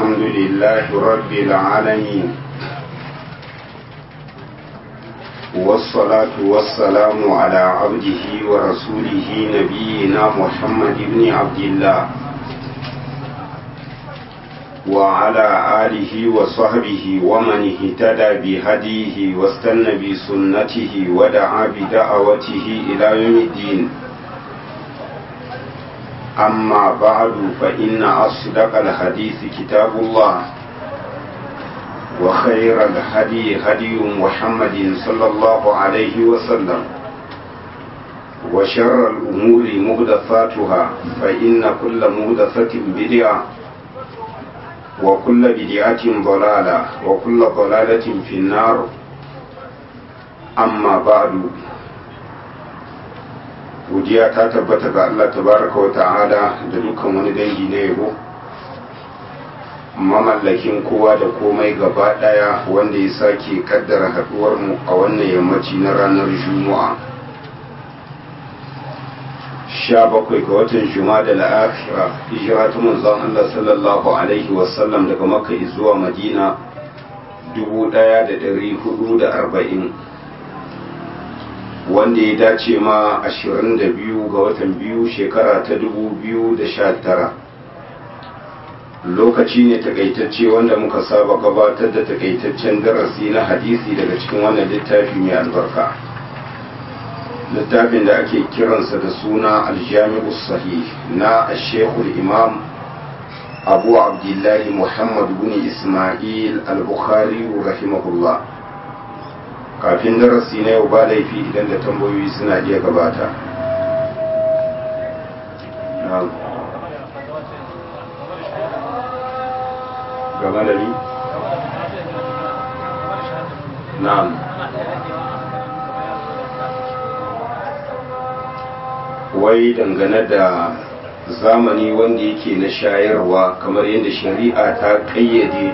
الحمد لله رب العالمين والصلاة والسلام على عبده ورسوله نبينا محمد بن عبد الله وعلى آله وصحبه ومن اهتدى بهديه واستنى بسنته ودعا بدعوته إلى يوم الدين أما بعد فإن أصدق الحديث كتاب الله وخير الهدي هدي محمد صلى الله عليه وسلم وشر الأمور مهدثاتها فإن كل مهدثة بدعة وكل بدعة ضلالة وكل ضلالة في النار أما بعد godiya ta tabbata ga Allah tabaraka wa ta'ala da dukkan wani dangi na yabo mamallakin kowa da komai gaba daya wanda ya sake kaddara haduwar mu a wannan yammaci na ranar juma'a 17 ga watan juma'a da la'afira hijira ta manzon Allah sallallahu alaihi wasallam daga makka zuwa madina 1440 wanda ya dace ma 22 ga watan biyu shekara ta 2019 lokaci ne takaitacce wanda muka saba gabatar da takaitaccen darasi na hadisi daga cikin wannan littafi mai albarka littafin da ake kiransa da suna aljami'u sahih na ashekul imam abu abdullahi muhammad bin ismail al-bukhari rahimahullah kafin darasi na yau ba laifi idan da tambayoyi suna iya gabata gaba da ni? na'am wai dangane da zamani wanda yake na shayarwa kamar yadda shari'a ta ƙayyade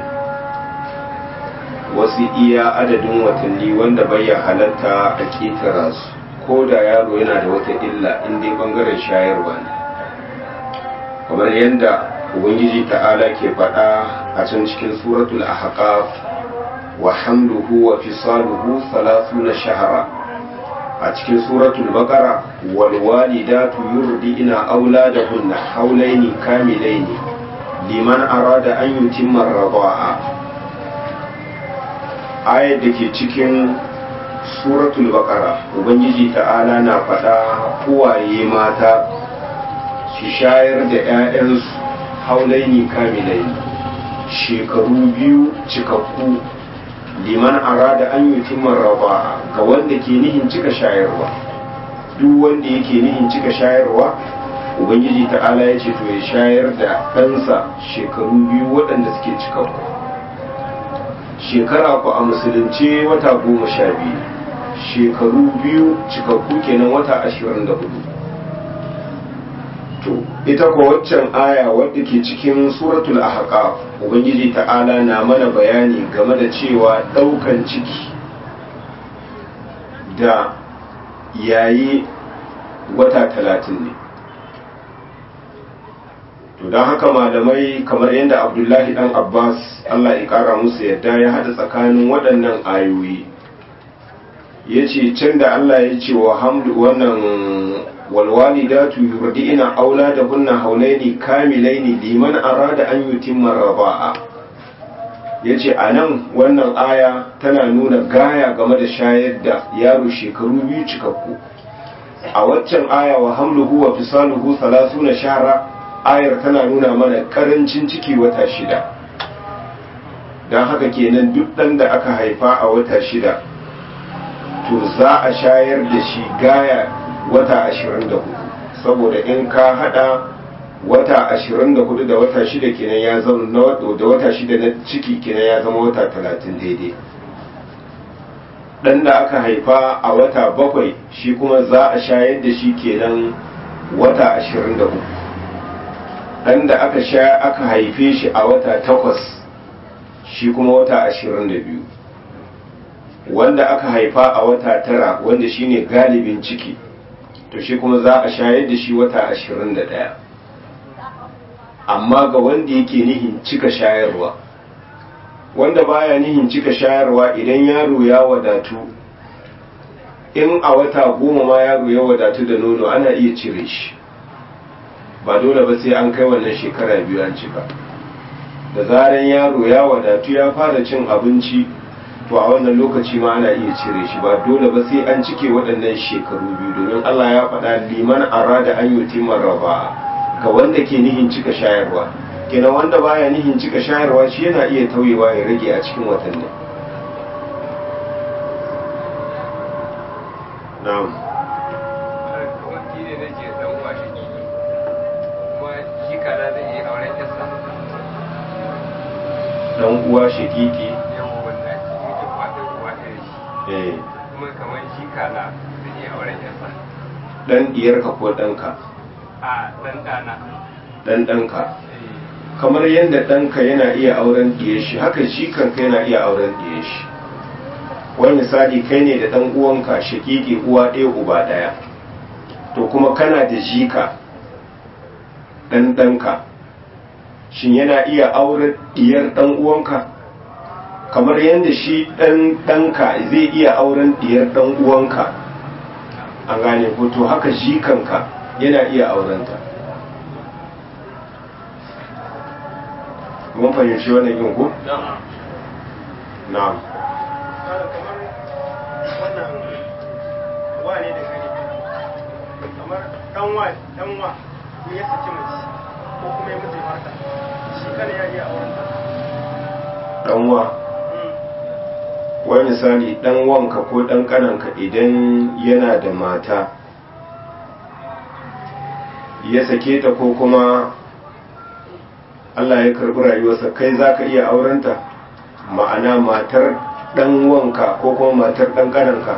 wasu iya adadin watanni wanda bai halatta a ƙetara su ko da yaro yana da wata illa inda bangaren shayarwa ne kamar yadda ubangiji ta'ala ke faɗa a can cikin suratul ahqaf wa hamluhu wa fisaluhu na shahara a cikin suratul baqara wal walidatu yurdina auladahunna hawlaini kamilaini liman arada an yutimma ar-rida'a ayar da ke cikin suratul baqara ubangiji ta'ala na faɗa uwaye mata su shayar da 'ya'yansu haulaini kamilaini shekaru biyu cikakku liman arada an yi timar raba ga wanda ke nihin cika shayarwa duk wanda yake nihin cika shayarwa ubangiji ta'ala ya ce to ya shayar da ɗansa shekaru biyu waɗanda suke cikakku shekara ku a musulunce wata goma sha biyu shekaru biyu cikakku kenan wata ashirin da hudu to ita ko waccan aya wadda ke cikin suratul ahqaf ubangiji ta'ala na mana bayani game da cewa daukan ciki da yayi wata talatin ne to don haka malamai kamar yadda abdullahi dan abbas allah ya kara musu yadda ya hada tsakanin waɗannan ayoyi ya ce can da allah ya ce wa hamdu wannan walwalidatu yurdi'na auladahunna haulaini kamilaini liman arada an yutimma raba'a yace anan wannan aya tana nuna gaya game da shayar da yaro shekaru biyu cikakku a waccan aya wa hamluhu wa fisaluhu 30 shahra ayar tana nuna mana karancin ciki wata shida don haka kenan duk ɗan da aka haifa a wata shida to za a shayar da shi gaya wata ashirin da hudu saboda in ka hada wata ashirin da hudu da wata shida kenan ya zama da wata shida na ciki kenan ya zama wata talatin daidai ɗan da aka haifa a wata bakwai shi kuma za a shayar da shi kenan wata ashirin da hudu ɗan da aka sha aka haife shi a wata takwas shi kuma wata ashirin da biyu wanda aka haifa a wata tara wanda shine galibin ciki to shi kuma za a shayar da shi wata ashirin da ɗaya amma ga wanda yake nihin cika shayarwa wanda baya nihin cika shayarwa idan yaro ya wadatu in a wata goma ma yaro ya wadatu da nono ana iya cire shi ba dole ba sai an kai wannan shekara biyu an cika da zaran yaro ya wadatu ya fara cin abinci to a wannan lokaci ma ana iya cire shi ba dole ba sai an cike waɗannan shekaru biyu domin Allah ya faɗa liman arada an yutima raba ga wanda ke nihin cika shayarwa kenan wanda baya nihin cika shayarwa shi yana iya tauyewa ya rage a cikin watanni na'am dan uwa shakiki eh kuma kamar shi kala da iya auren yasa dan diyarka ko danka a dan dana dan danka kamar yadda ɗanka yana iya auren ɗiye shi haka shi kanka yana iya auren ɗiye shi wani misali kai ne da ɗan uwanka shakiki uwa ɗaya uba ɗaya to kuma kana da jika ɗan ɗanka shin yana iya auren ɗiyar ɗan uwanka kamar yadda shi ɗan ɗanka zai iya auren ɗiyar ɗan uwanka an gane ko to haka jikanka yana iya aurenta mun fahimci wannan yin ku? na'am kamar wannan wane da gani kamar ɗanwa ɗanwa ko ya saki mace ko kuma ya mutu mata shi kana ya iya auren ta ɗanwa wani misali ɗan wanka ko ɗan ƙananka idan yana da mata ya sake ta ko kuma Allah ya karɓi rayuwarsa kai za ka iya aurenta ma'ana matar ɗan wanka ko kuma matar ɗan ƙananka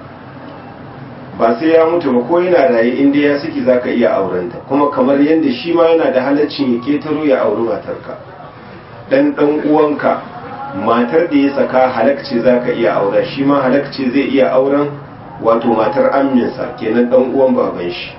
ba sai ya mutu ba ko yana raye inda ya saki za ka iya aurenta kuma kamar yadda shi ma yana da halaccin ya ketaro ya auri matarka ɗan ɗan uwanka matar da ya saka halakci za ka iya aura shi ma halakci zai iya auren wato matar aminsa kenan ɗan uwan baban shi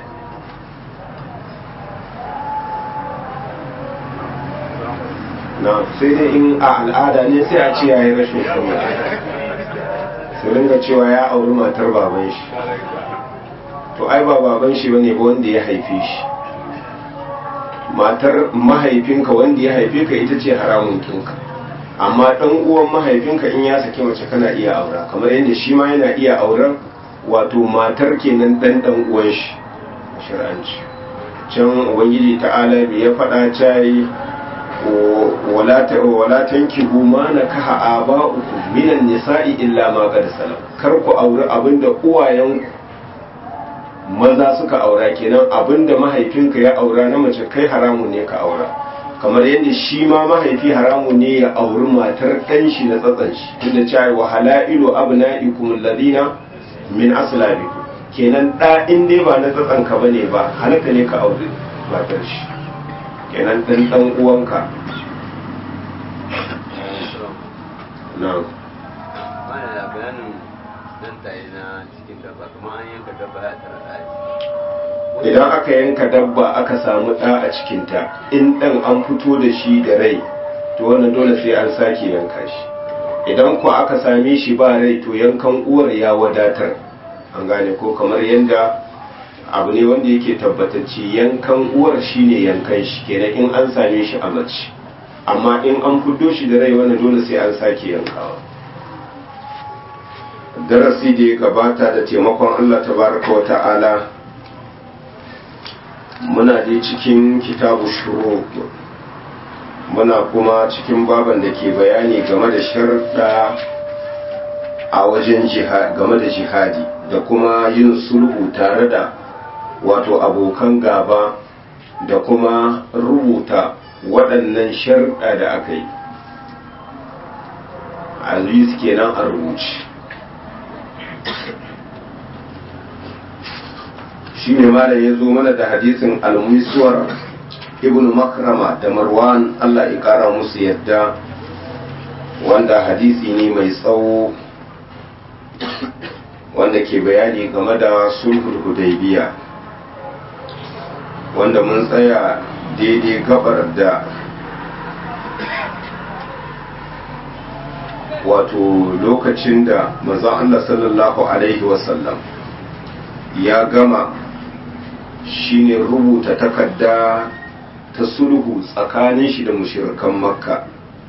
na sai dai in a al'ada ne sai a ce ya yi rashin kuma su ringa cewa ya auri matar baban shi to ai ba baban shi bane ba wanda ya haife shi matar mahaifinka wanda ya haife ka ita ce haramun kinka amma dan uwan mahaifinka in ya saki mace kana iya aura kamar yadda shi ma yana iya auren wato matar kenan dan dan uwan shi shir'anci can ubangiji ta'ala bai ya faɗa cayi wala tankihu ma nakaha aba'ukum minan nisa'i illa ma qad salam kar ku auri abinda uwayen maza suka aura kenan abinda mahaifinka ya aura na mace kai haramun ne ka aura kamar yadda shi ma mahaifi haramun ne ya auri matar ɗan shi na tsatsan shi tunda cewa wa halailu abna'ikum alladhina min aslabikum kenan ɗa in dai ba na tsatsan ka bane ba halaka ne ka auri matar shi kenan ɗan ɗan uwanka na'am mana da bayanin dan tayi na cikin dabba kuma an yanka dabba ya tara ɗaya idan aka yanka dabba aka samu ɗa a cikinta in ɗan an fito da shi da rai to wannan dole sai an sake yanka shi idan ku aka same shi ba rai to yankan uwar ya wadatar an gane ko kamar yadda abu ne wanda yake tabbatacce yankan uwar shine yankan shi kenan in an same shi a mace amma in an fito shi da rai wannan dole sai an sake yankawa darasi da ya gabata da taimakon Allah tabaraka wa ta'ala muna dai cikin kitabu shuru muna kuma cikin baban da ke bayani game da sharɗa a wajen game da jihadi da kuma yin sulhu tare da wato abokan gaba da kuma rubuta waɗannan sharɗa da aka yi aziz kenan a rubuce shi ne malam ya zo mana da hadisin almuisuwar ibn makrama da marwan allah ya kara musu yadda wanda hadisi ne mai tsawo wanda ke bayani game da sulhul hudaybiya wanda mun tsaya daidai gabar da wato lokacin da manzon Allah sallallahu alaihi wasallam ya gama shine rubuta takarda ta sulhu tsakanin shi da mushirikan makka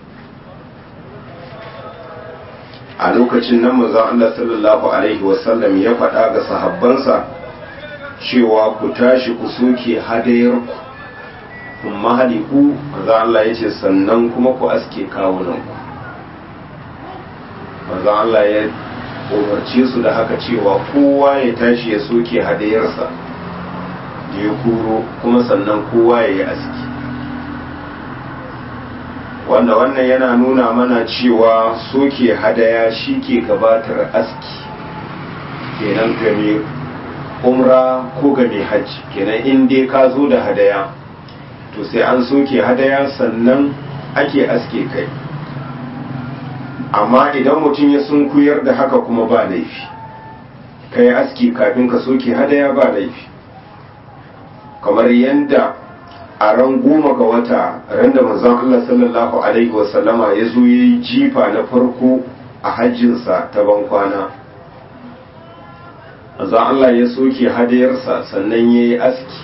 a lokacin nan manzon Allah sallallahu alaihi wasallam ya faɗa ga sahabbansa cewa ku tashi ku soke hadayarku kuma haliku manzon Allah ya ce sannan kuma ku aske kawunanku manzon Allah ya umarce su da haka cewa kowa ya tashi ya soke hadayarsa da ya kuro kuma sannan kowa ya yi aski wanda wannan yana nuna mana cewa soke hadaya shi ke gabatar aski kenan game umra ko game hajji kenan in dai ka zo da hadaya to sai an soke hadaya sannan ake aske kai amma idan mutum ya sunkuyar da haka kuma ba laifi ka yi aski kafin ka soke hadaya ba laifi kamar yadda a ran goma ga wata ran da manzon Allah sallallahu alaihi wasallama ya zo ya yi jifa na farko a hajjinsa ta bankwana manzon Allah ya soke hadayarsa sannan ya yi aski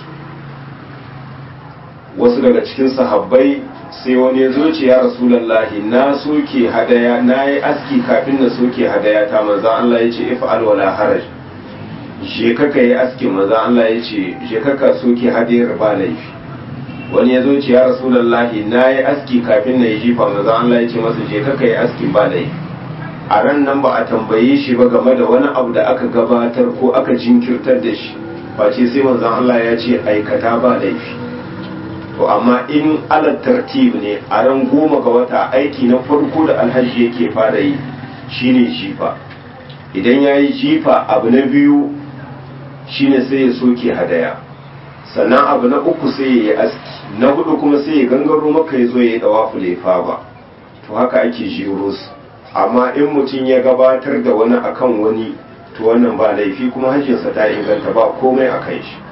wasu daga cikin sahabbai sai wani ya zo ce ya rasulallahi na soke hadaya na yi aski kafin na soke hadaya ta manzan Allah ya ce if'al wala haraj je kaka yi aski manzan Allah ya ce je kaka soke hadayar ba laifi wani ya zo ce ya rasulallahi na yi aski kafin na yi jifa manzan Allah ya ce masa je kaka yi aski ba laifi a ran nan ba a tambaye shi ba game da wani abu da aka gabatar ko aka jinkirtar da shi face sai manzan Allah ya ce aikata ba laifi to amma in ala tartib ne a ran goma ga wata aiki na farko da alhaji yake fara yi shine jifa idan ya yi jifa abu na biyu shine sai ya soke hadaya sannan abu na uku sai ya yi aski na hudu kuma sai ya gangaro maka ya zo ya yi dawafu lefa ba to haka ake jiro su amma in mutum ya gabatar da wani akan wani to wannan ba laifi kuma hajjinsa ta inganta ba komai a kan shi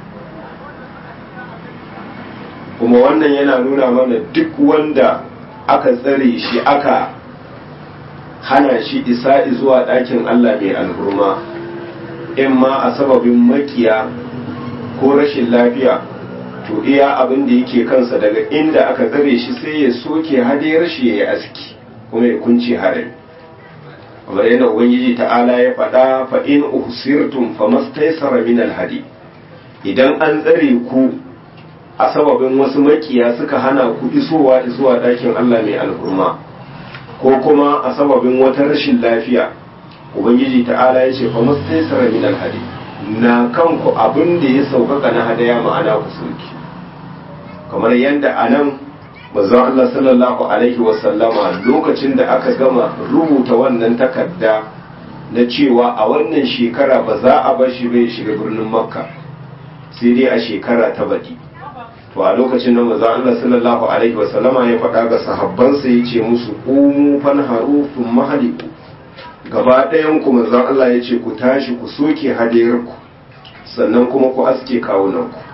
kuma wannan yana nuna mana duk wanda aka tsare shi aka hana shi isa zuwa ɗakin Allah mai alhurma in ma a sababin makiya ko rashin lafiya to iya abin da yake kansa daga inda aka tsare shi sai ya soke hadiyar shi ya yi aski kuma ya kunce harami kamar yadda ubangiji ta'ala ya faɗa fa in uhsirtum famastaysara min alhadi idan an tsare ku a sababin wasu makiya suka hana ku isowa zuwa ɗakin Allah mai alhurma ko kuma a sababin wata rashin lafiya ubangiji ta'ala ya ce fa mustaysara min alhadi na kanku abin da ya sauƙaƙa na hadaya ma'ana ku soki kamar yadda a nan manzon Allah sallallahu alaihi wasallama lokacin da aka gama rubuta wannan takarda na cewa a wannan shekara ba za a bar shi bai shiga birnin makka sai dai a shekara ta baɗi to a lokacin da manzo Allah sallallahu alaihi wasallama ya faɗa ga sahabbansa ya ce musu umu fanharu thumma haliku gaba ɗayan ku manzo Allah ya ce ku tashi ku soke hadayar ku sannan kuma ku aske kawunan ku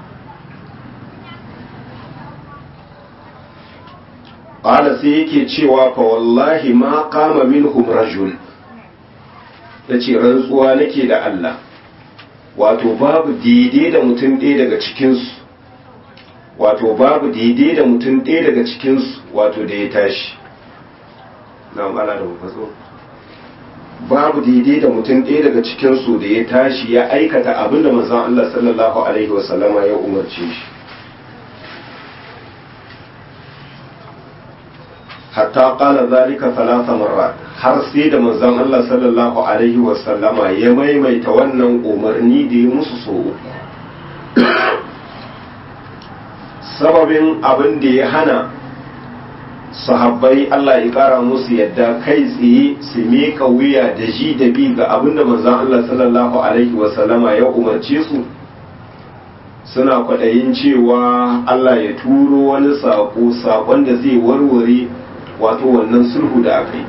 qala sai yake cewa fa wallahi ma qama minhum rajul yace rantsuwa nake da Allah wato babu daidai da mutum ɗaya daga cikinsu wato babu daidai da mutum ɗaya daga cikinsu wato da ya tashi na ala da mafaso babu daidai da mutum ɗaya daga cikinsu da ya tashi ya aikata abin da manzon Allah sallallahu alaihi wasallama ya umarce shi hatta qala zalika thalatha marrat har sai da manzon Allah sallallahu alaihi wasallama ya maimaita wannan umarni da ya musu so uku sababin abin da ya hana sahabbai Allah ya kara musu yadda kai tsaye su miƙa wuya da ji da bi ga abin da manzon Allah sallallahu alaihi wasallama ya umarce su suna kwaɗayin cewa Allah ya turo wani saƙo saƙon da zai warware wato wannan sulhu da aka yi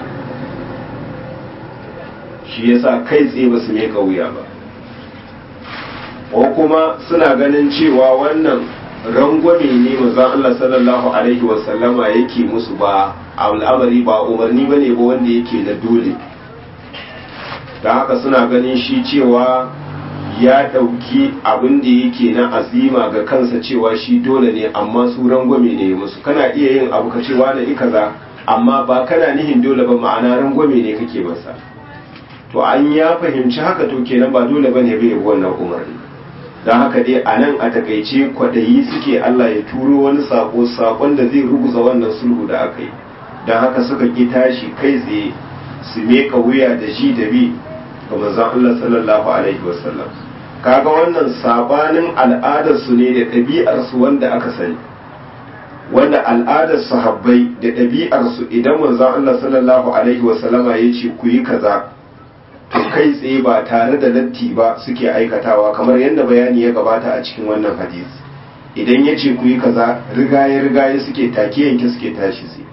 shi yasa kai tsaye ba su miƙa wuya ba ko kuma suna ganin cewa wannan rangwame ne manzon Allah sallallahu alaihi wasallama yake musu ba al'amari ba umarni bane ba wanda yake na dole da haka suna ganin shi cewa ya ɗauki abin da yake na azima ga kansa cewa shi dole ne amma su rangwame ne musu kana iya yin abu ka cewa na kaza amma ba kana nihin dole ba ma'ana rangwame ne kake masa to an ya fahimci haka to kenan ba dole ba ne bai wannan umarni don haka dai a nan a takaice kwaɗayi suke Allah ya turo wani sako sakon da zai ruguza wannan sulhu da aka yi don haka suka ƙi tashi kai tsaye su meka wuya da ji da bi ga manzon Allah sallallahu alaihi wasallam kaga wannan sabanin al'adar su ne da ɗabi'ar su wanda aka sani wanda al'adar sahabbai da ɗabi'ar su idan manzon Allah sallallahu alaihi wasallama ya ce ku yi kaza to kai tsaye ba tare da latti ba suke aikatawa kamar yadda bayani ya gabata a cikin wannan hadisi idan ya ce ku yi kaza rigaye rigaye suke take yanke suke tashi sai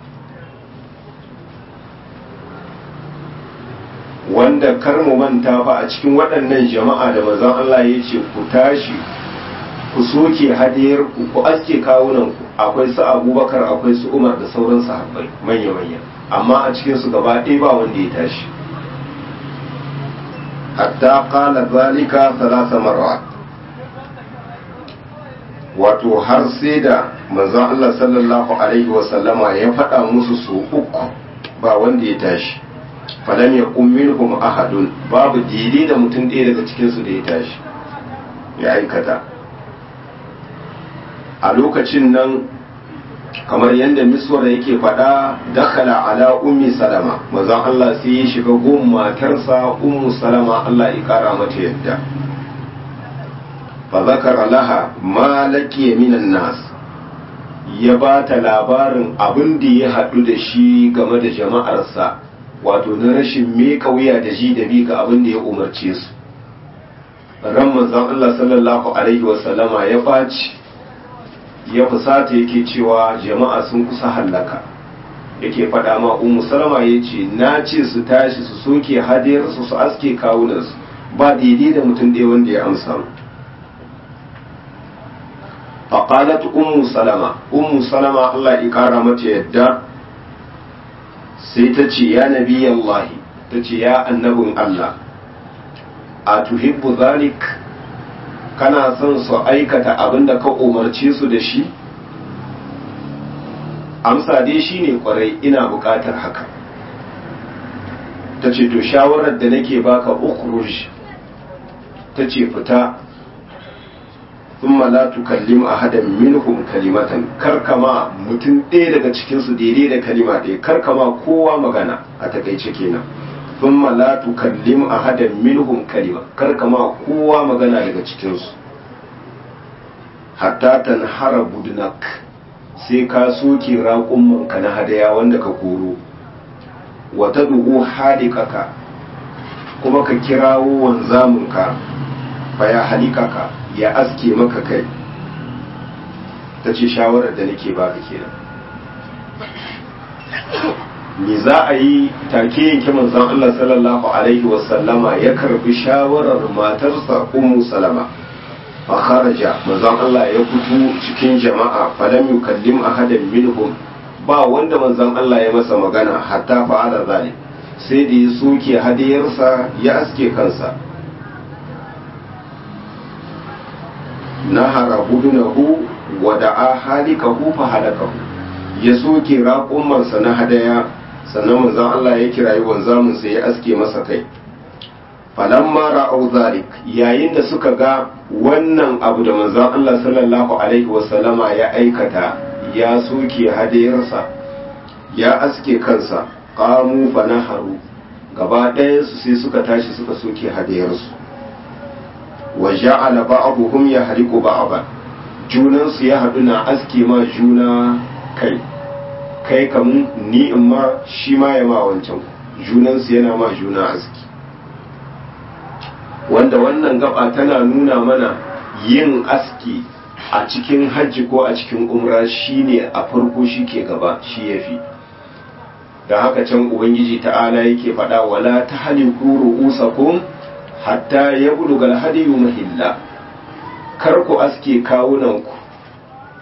wanda kar mu manta fa a cikin waɗannan jama'a da manzon Allah ya ce ku tashi ku soke hadiyar ku ku aske kawunan ku akwai su Abubakar akwai su Umar da sauran sahabbai manya manya amma a cikin su gaba ɗaya ba wanda ya tashi hatta qala zalika thalatha marrat wato har sai da manzon Allah sallallahu alaihi wa sallama ya faɗa musu su uku ba wanda ya tashi falam ya minhum ahadun babu daidai da mutum ɗaya daga cikinsu da ya tashi ya aikata a lokacin nan kamar yadda miswar yake faɗa dakala ala ummi salama mazan Allah sai ya shiga gun matarsa ummu salama Allah ya kara mata yadda fa zakara laha ma laqiya minan nas ya ba ta labarin abin da ya haɗu da shi game da jama'arsa wato na rashin meka wuya da ji da bi ga abin da ya umarce su ran manzon Allah sallallahu alaihi wasallama ya baci ya fusata yake cewa jama'a sun kusa hallaka yake faɗa ma ummu salama ya ce na ce su tashi su soke hadiyar su su aske kawunansu ba daidai da mutum ɗaya wanda ya amsa faƙalat ummu salama ummu salama Allah ya ƙara mata yadda sai ta ce ya nabi Allahi ta ce ya annabin Allah a tuhibbu zalik kana son su aikata abin da ka umarce su da shi amsa dai shi ne kwarai ina buƙatar haka ta ce to shawarar da nake baka ukhruj ta ce fita ثم لا تكلم أحدا منهم كلمة كركما mutum ɗaya daga cikinsu daidai da kalima ɗaya karkama kowa magana a takaice kenan ثم لا تكلم أحدا منهم كلمة karkama kowa magana daga cikinsu hatta tanhara budnak sai ka soke raƙummanka na hadaya wanda ka koro wata duhu halikaka kuma ka kirawo wanzamunka faya halikaka ya aske maka kai ta ce shawarar da nake baka kenan me za a yi take yanke manzon Allah sallallahu alaihi wasallama ya karbi shawarar matarsa ummu salama fa kharaja manzon Allah ya fito cikin jama'a falam yukallim ahadan minhum ba wanda manzon Allah ya masa magana hatta fa'ala zalik sai da ya soke hadiyarsa ya aske kansa nahara budunahu wa da'a halikahu fa halakahu ya soke raƙumansa na hadaya sannan manzon Allah ya kirayi wanzamin sai ya aske masa kai falamma ra'au zalik yayin da suka ga wannan abu da manzon Allah sallallahu alaihi wasallama ya aikata ya soke hadayarsa ya aske kansa qamu fa naharu gaba ɗayansu sai suka tashi suka soke hadayarsu wa ja'ala ba'dhum yahriqu ba'dan junan su ya hadu na aske ma juna kai kai kamun ni in ma shi ma ya ma wancan junan su yana ma juna aski wanda wannan gaba tana nuna mana yin aski a cikin hajji ko a cikin umra shine a farko shi ke gaba shi yafi da haka can ubangiji ta'ala yake faɗa wala ta haliku ru'usakum hatta ya buluga alhadiyu mahilla kar ku aske kawunanku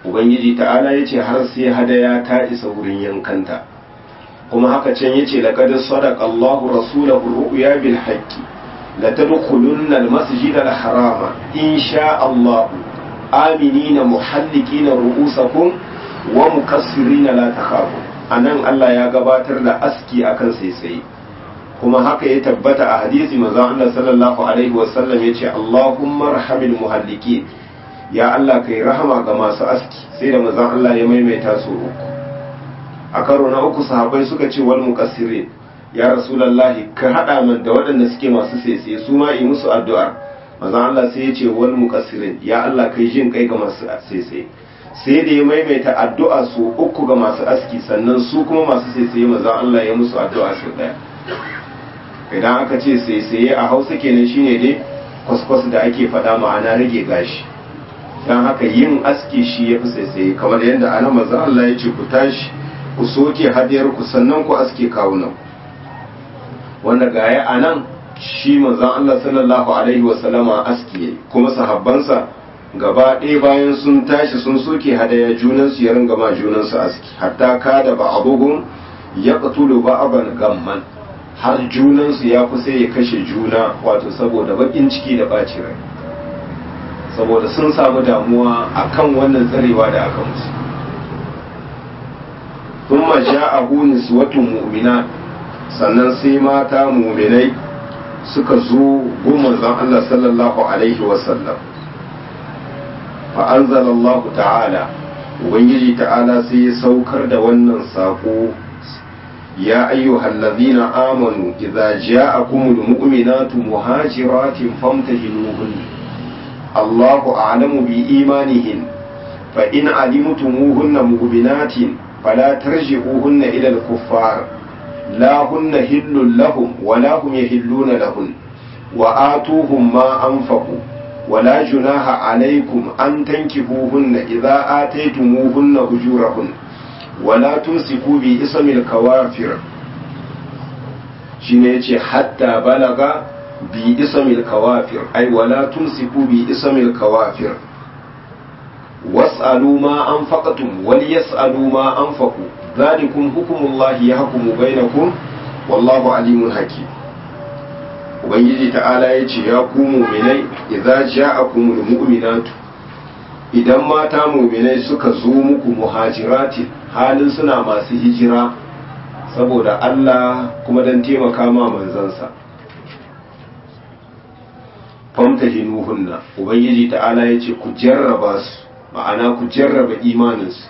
ubangiji ta'ala ya ce har sai hadaya ta isa wurin yankanta kuma haka can ya ce laƙad sadaq Allahu rasulahu ru'ya bil haqqi la tadkhulunna al masjid al harama in sha Allah aminina muhallikina ru'usakum wa mukassirina la takhafu anan Allah ya gabatar da aski akan sai kuma haka ya tabbata a hadisi manzon Allah sallallahu alaihi wasallam yace Allahumma arhamil muhallikin ya Allah kai rahama ga masu aski sai da manzon Allah ya maimaita su uku a karo na uku sahabbai suka ce wal muqassirin ya rasulullahi ka hada man da waɗanda suke masu sese su ma yi musu addu'a manzon Allah sai ya ce wal muqassirin ya Allah kai jin kai ga masu sese sai da ya maimaita addu'a su uku ga masu aski sannan su kuma masu sese manzon Allah ya musu addu'a su daya idan aka ce sese a Hausa kenan shine dai kwaskwas da ake faɗa ma'ana rage gashi don haka yin aski shi ya fi saisaye kamar yadda ana maza Allah ya ce ku tashi ku soke hadiyar ku sannan ku aske kawunan wanda gaya a nan shi manzan Allah sallallahu alaihi wasallama aski ya kuma sahabbansa gaba ɗaya bayan sun tashi sun soke hadaya junansu ya ringa ma junansu aski hatta ka da ba abugun ya ƙatulu ba aban gamman har junansu ya kusa ya kashe juna wato saboda baƙin ciki da ɓaci rai saboda sun samu damuwa akan wannan tsarewa da aka musu thumma ja'ahu niswatun mu'mina sannan sai mata mu'minai suka zo goma zan Allah sallallahu alaihi wasallam fa anzala Allah ta'ala ubangiji ta'ala sai ya saukar da wannan sako ya ayyuhal ladhina amanu idza ja'akumul mu'minatu muhajiratin famtahinuhunna الله أعلم بإيمانهن فإن علمتموهن مؤمنات فلا ترجعوهن إلى الكفار لا هن هل لهم ولا هم يهلون لهن وآتوهم ما أنفقوا ولا جناح عليكم أن تنكحوهن إذا آتيتموهن أجورهن ولا تمسكوا باسم الكوافر شنيتي حتى بلغ bi isamil kawafir ai wala tumsiku bi isamil kawafir was'alu ma anfaqtum wal yas'alu ma anfaqu dhalikum hukmullahi yahkumu bainakum wallahu alimun hakim ubangiji ta'ala ya ce ya ku mu'minai idza ja'akumul mu'minatu idan mata mu'minai suka zo muku muhajirati halin suna masu hijira saboda Allah kuma dan taimaka ma manzansa famtahinuhunna ubangiji ta'ala ya ce ku jarraba su ma'ana ku jarraba imaninsu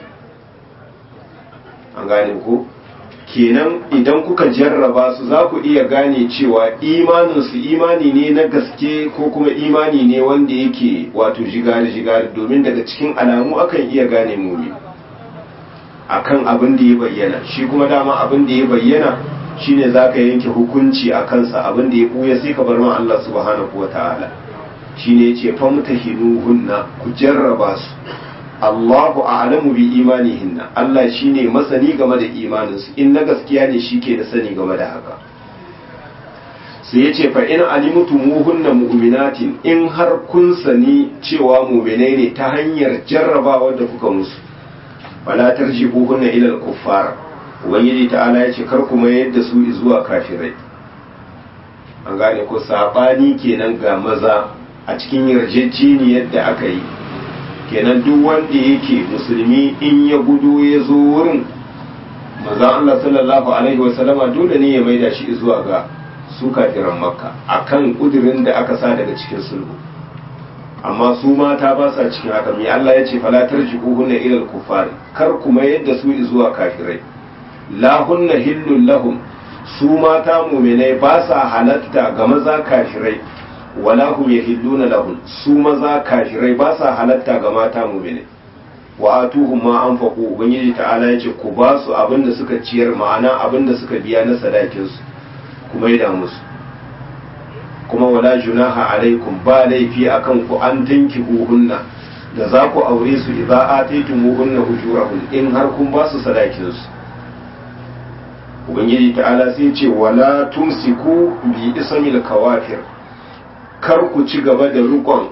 an gane ko kenan idan kuka jarraba su za ku iya gane cewa imaninsu imani ne na gaske ko kuma imani ne wanda yake wato jigari-jigari domin daga cikin alamu akan iya gane mumi akan abin da ya bayyana shi kuma dama abin da ya bayyana shine za ka yanke hukunci a kansa abin da ya ɓuya sai ka bar ma Allah subhanahu wa ta'ala shine yace famtahinuhunna ku jarraba su Allahu a'lamu bi imanihinna Allah shine masani game da imaninsu in na gaskiya ne shike da sani game da haka sai yace fa in alimtumuhunna mu'minatin in har kun sani cewa mu'minai ne ta hanyar jarrabawa da kuka musu fala tarjihuhunna ila al-kuffar ubangiji ta'ala yace kar ku mayar da su zuwa kafirai an gane ko sabani kenan ga maza a cikin yarjejeniyar da aka yi kenan duk wanda yake musulmi in ya gudu ya zo wurin manzon Allah sallallahu alaihi wasallama dole ne ya maida shi zuwa ga su kafiran makka akan kudirin da aka sa daga cikin sulhu amma su mata ba sa cikin haka mai Allah ya ce fala tarji'uhunna ila al-kuffar kar kuma yadda su zuwa kafirai la hunna hillul lahum su mata mu'minai ba sa halatta ga maza kafirai wala hum yahilluna lahum su maza kafirai ba sa halatta ga mata mu'minai wa atuhum ma anfaqu ubangiji ta'ala yace ku ba su abinda suka ciyar ma'ana abinda suka biya na sadakin su kuma yi musu kuma wala junaha alaikum ba laifi akan ku an tanki hunna da za ku aure su idza ataytumuhunna ujurahum in har kun ba su sadakin su ubangiji ta'ala sai ce wala tumsiku bi ismil kawafir kar ku ci gaba da rukon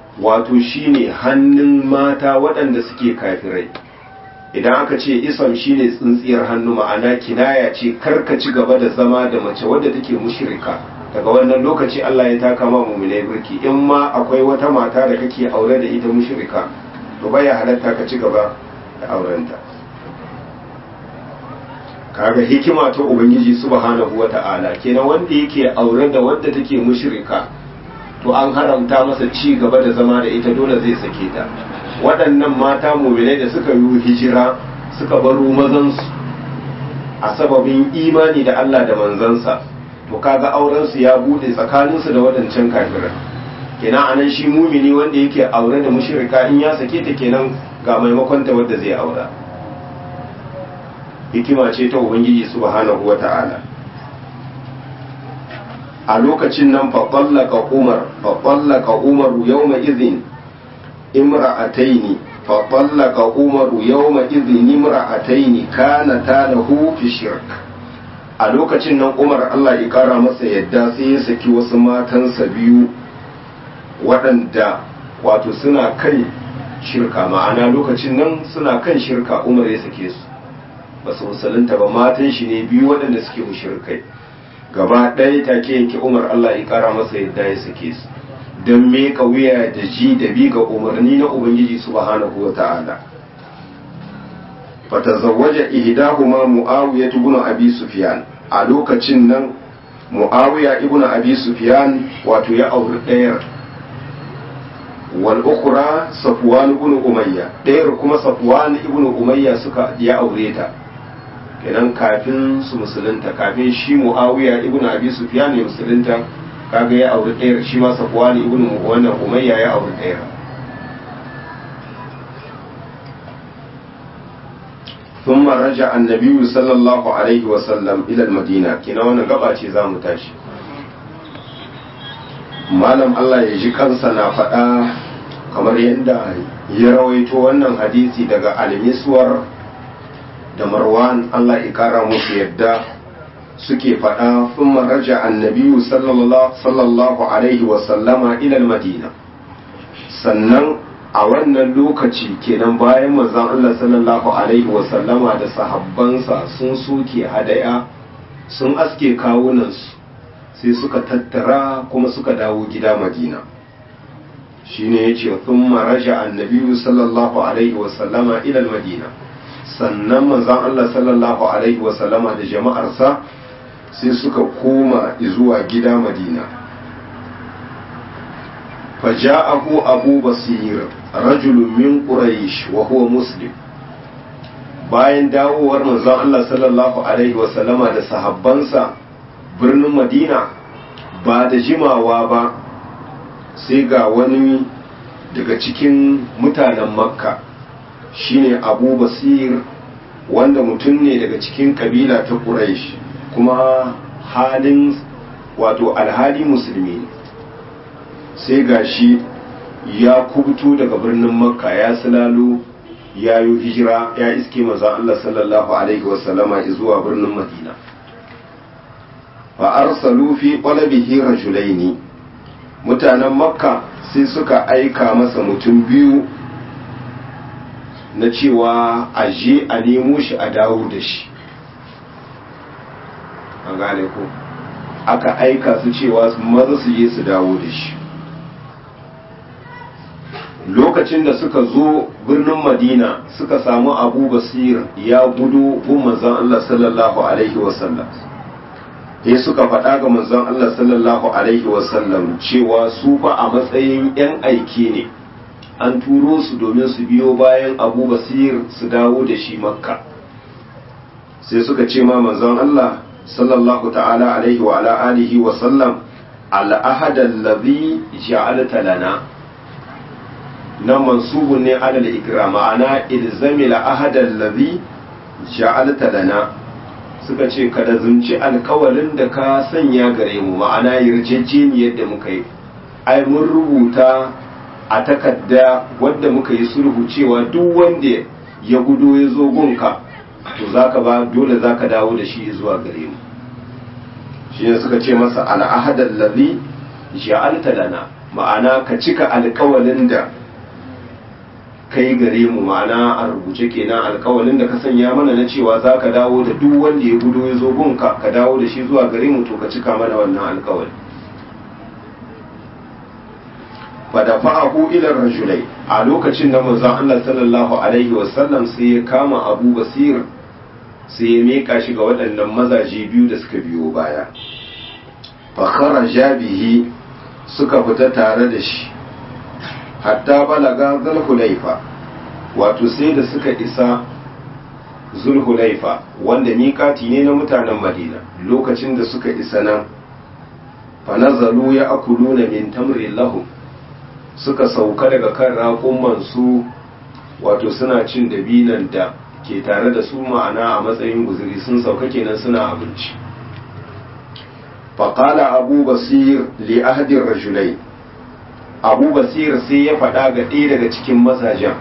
wato shine hannun mata waɗanda suke kafirai idan aka ce isam shine tsintsiyar hannu ma'ana kinaya ce karka ci gaba da zama da mace wadda take mushrika daga wannan lokaci Allah ya taka ma mu'minai birki in ma akwai wata mata da kake aure da ita mushrika to baya halatta ka ci gaba da aurenta kaga hikima ta ubangiji subhanahu wata'ala kenan wanda yake aure da wadda take mushrika to an haramta masa ci gaba da zama da ita dole zai sake ta waɗannan mata muminai da suka yi hijira suka baro mazansu a sababin imani da Allah da manzansa to kaga aurensu ya bude tsakaninsu da waɗancan kafirai kenan anan shi mumini wanda yake aure da mushrika in ya sake ta kenan ga maimakon ta wadda zai aura hikima ce ta ubangiji subhanahu wata'ala a lokacin nan faɓallaka umar faɓallaka umaru yawma izin imra'ataini faɓallaka umaru yawma izin imra'ataini kana ta lahu fi shirk a lokacin nan umar allah ya kara masa yadda sai ya saki wasu matansa biyu waɗanda wato suna kan shirka ma'ana lokacin nan suna kan shirka umar ya sake su ba su musulunta ba matan shi ne biyu waɗanda suke mushrikai gaba ɗaya take yanke umar Allah ya ƙara masa yadda ya sake su don meka wuya da ji da bi ga umarni na ubangiji subhanahu wa ta'ala fatazawwaja ihdahuma muawiya ibn abi sufyan a lokacin nan muawiya ibn abi sufyan wato ya auri ɗayar wal ukhra safwan ibn umayya ɗayar kuma safwan ibn umayya suka ya aure ta kenan kafin su musulunta kafin shi muawiya ibn abi sufyan ya musulunta kaga ya auri ɗayar shi ma safwan ibn wannan umayya ya auri ɗayar ثم رجع النبي صلى الله عليه وسلم إلى المدينة كنا وانا قبعة زامو تاشي malam Allah ya ji kansa na faɗa kamar yadda ya rawaito wannan hadisi daga almiswar da marwan Allah ya kara musu yadda suke faɗa sun maraja annabiyu sallallahu alaihi wasallama ilal madina sannan a wannan lokaci kenan bayan manzon Allah sallallahu alaihi wasallama da sahabbansa sun soke hadaya sun aske kawunansu sai suka tattara kuma suka dawo gida madina shine yace thumma raja annabiyu sallallahu alaihi wasallama ila madina sannan manzon Allah sallallahu alaihi wasallama da jama'arsa sai suka koma zuwa gida madina faja'ahu abu basir rajulun min quraish wa huwa muslim bayan dawowar manzon Allah sallallahu alaihi wasallama da sahabbansa birnin madina ba da jimawa ba sai ga wani daga cikin mutanen makka shine abu basir wanda mutum ne daga cikin kabila ta quraish kuma halin wato alhali musulmi sai ga shi ya kubuto daga birnin makka ya silalo ya yi hijira ya iske maza Allah sallallahu alaihi wasallama zuwa birnin madina fa arsalu fi qalabihi rajulaini mutanen makka sai suka aika masa mutum biyu na cewa a je a nemo shi a dawo da shi an gane ko aka aika su cewa maza su je su dawo da shi lokacin da suka zo birnin madina suka samu abu basir ya gudu gun manzon Allah sallallahu alaihi wasallam sai suka faɗa ga manzon Allah sallallahu alaihi wasallam cewa su fa a matsayin 'yan aiki ne an turo su domin su biyo bayan abu basir su dawo da shi makka sai suka ce ma manzon Allah sallallahu ta'ala alaihi wa ala alihi wa sallam al'ahada allazi ja'alta lana nan mansubun ne alal ikra ma'ana ilzami al'ahada allazi ja'alta lana suka ce ka da zunci alkawalin da ka sanya gare mu ma'ana yarjejeniyar da muka yi ai mun rubuta a takarda wadda muka yi sulhu cewa duk wanda ya gudo ya zo gunka to zaka ba dole zaka dawo da shi zuwa gare mu shi ne suka ce masa al'ahadar lazi ja'alta lana ma'ana ka cika alkawalin da kai gare mu ma'ana a rubuce kenan alkawalin da ka sanya mana na cewa za ka dawo da duk wanda ya gudo ya zo gunka ka dawo da shi zuwa gare mu to ka cika mana wannan alkawali fadafa'ahu ila rajulai a lokacin da manzon Allah sallallahu alaihi wasallam sai ya kama Abu Basir sai ya meka shi ga waɗannan mazaje biyu da suka biyo baya fa kharaja bihi suka fita tare da shi hatta balaga zulhulaifa wato sai da suka isa zulhulaifa wanda miƙati ne na mutanen Madina lokacin da suka isa nan fa nazalu ya akuluna min tamri lahum suka sauka daga kan raƙumansu wato suna cin dabinan da ke tare da su ma'ana a matsayin guzuri sun sauka kenan suna abinci faƙala abu basir li ahadin rajulai abu basir sai ya faɗa ga ɗaya daga cikin mazajen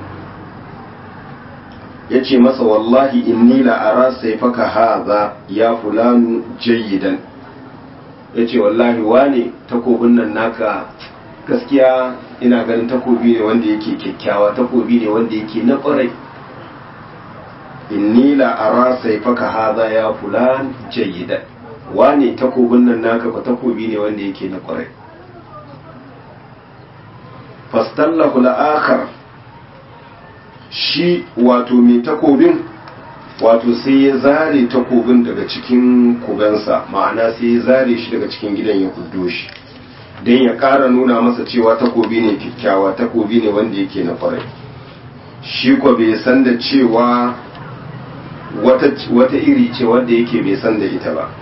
ya ce masa wallahi inni la'ara sai faka haza ya fulanu jayyidan ya ce wallahi wane takobin nan naka gaskiya ina ganin takobi ne wanda yake kyakkyawa takobi ne wanda yake na ƙwarai inni la ara saifaka hadha ya fulan jayyida wane takobin nan naka ba takobi ne wanda yake na ƙwarai fastallahu la'akhar shi wato mai takobin wato sai ya zare takobin daga cikin kugansa ma'ana sai ya zare shi daga cikin gidan ya kuddo shi don ya ƙara nuna masa cewa takobi ne kyakkyawa takobi ne wanda yake na kwarai shi ko bai san da cewa wata iri ce wanda yake bai san da ita ba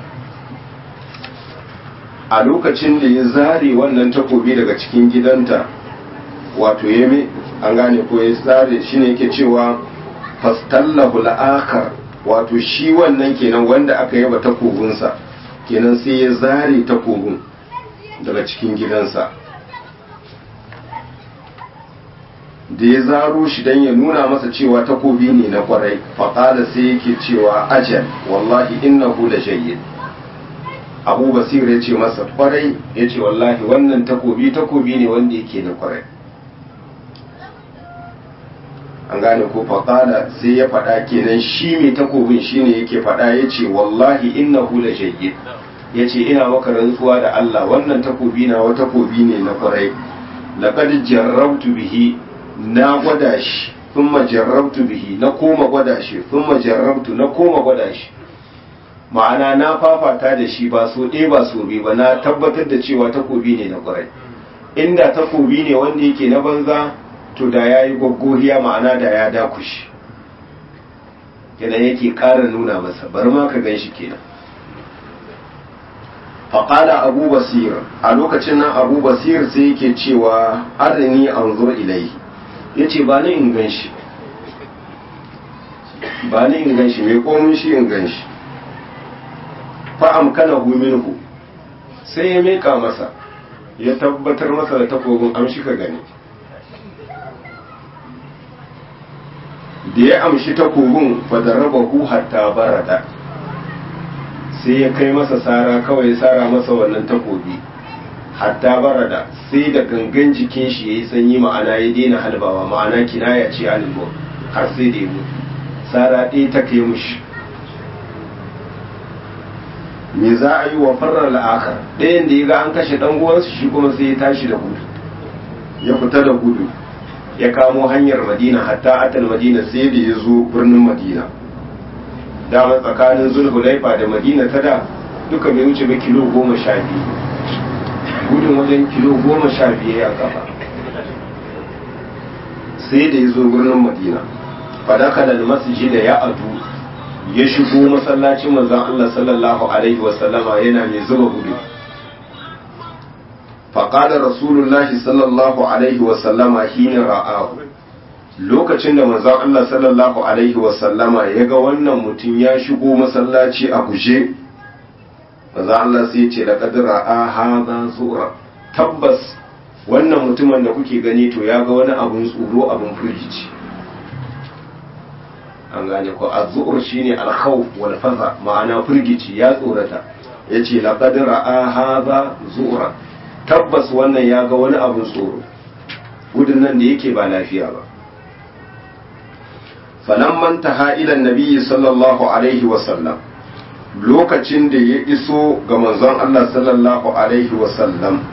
a lokacin da ya zare wannan takobi daga cikin gidanta wato ya an gane ko ya zare shi ne yake cewa fastallahu la'akar wato shi wannan kenan wanda aka yaba takobinsa kenan sai ya zare takobin daga cikin gidansa da ya zaro shi don ya nuna masa cewa takobi ne na kwarai faƙada sai yake cewa ajal wallahi innahu la jayyid abu basir ya ce masa kwarai ya ce wallahi wannan takobi takobi ne wanda yake na kwarai an gane ko faƙada sai ya faɗa kenan shi mai takobin shine yake faɗa ya ce wallahi innahu la jayyid ya ce ina maka rantsuwa da Allah wannan takobi na wa takobi ne na kwarai laqad jarrabtu bihi na gwada shi thumma jarrabtu bihi na koma gwada shi thumma jarrabtu na koma gwada shi ma'ana na fafata da shi ba so ɗaya ba so biyu ba na tabbatar da cewa takobi ne na kwarai inda takobi ne wanda yake na banza to da ya yi gwaggoriya ma'ana da ya dakushi kenan yake ƙara nuna masa bari ma ka gan shi kenan faƙada abu basir a lokacin nan abu basir sai yake cewa arini an zur ilai ya ce ba ni in gan shi ba ni in gan shi mai komin shi in gan shi fa'am kana minhu sai ya meka masa ya tabbatar masa da takobin amshi ka gani da ya amshi takobin fadarabahu hatta barada sai ya kai masa sara kawai ya sara masa wannan takobi hatta barada sai da gangan jikin shi ya yi sanyi ma'ana ya daina halbawa ma'ana kinaya ce halbo har sai da ya mutu sara ɗaya ta kai mushi me za a yi wa farar la'akar ɗayan da ya ga an kashe ɗan uwansu shi kuma sai ya tashi da gudu ya fita da gudu ya kamo hanyar madina hatta atal madina sai da ya zo birnin madina dama tsakanin zulhulaifa da madina ta da duka bai wuce ba kilo goma sha biyu gudun wajen kilo goma sha biyu ya kafa sai da ya zo birnin madina fadaka da masjid da ya adu ya shigo masallacin manzon Allah sallallahu alaihi wasallama yana mai zuba gudu faƙada rasulullahi sallallahu alaihi wasallama hina ra'ahu lokacin da manzon Allah sallallahu alaihi wasallama ya ga wannan mutum ya shigo masallaci a guje manzon Allah sai ce da kadira a haza zura tabbas wannan mutumin da kuke gani to ya ga wani abun tsoro abun firgici an gane ko az-zu'ur shine al-khawf wal faza ma'ana firgici ya tsorata yace laqad ra'a hadha zu'ra tabbas wannan ya ga wani abin tsoro gudun nan da yake ba lafiya ba falamman taha ila nabiyyi sallallahu alaihi wasallam lokacin da ya iso ga manzon Allah sallallahu alaihi wasallam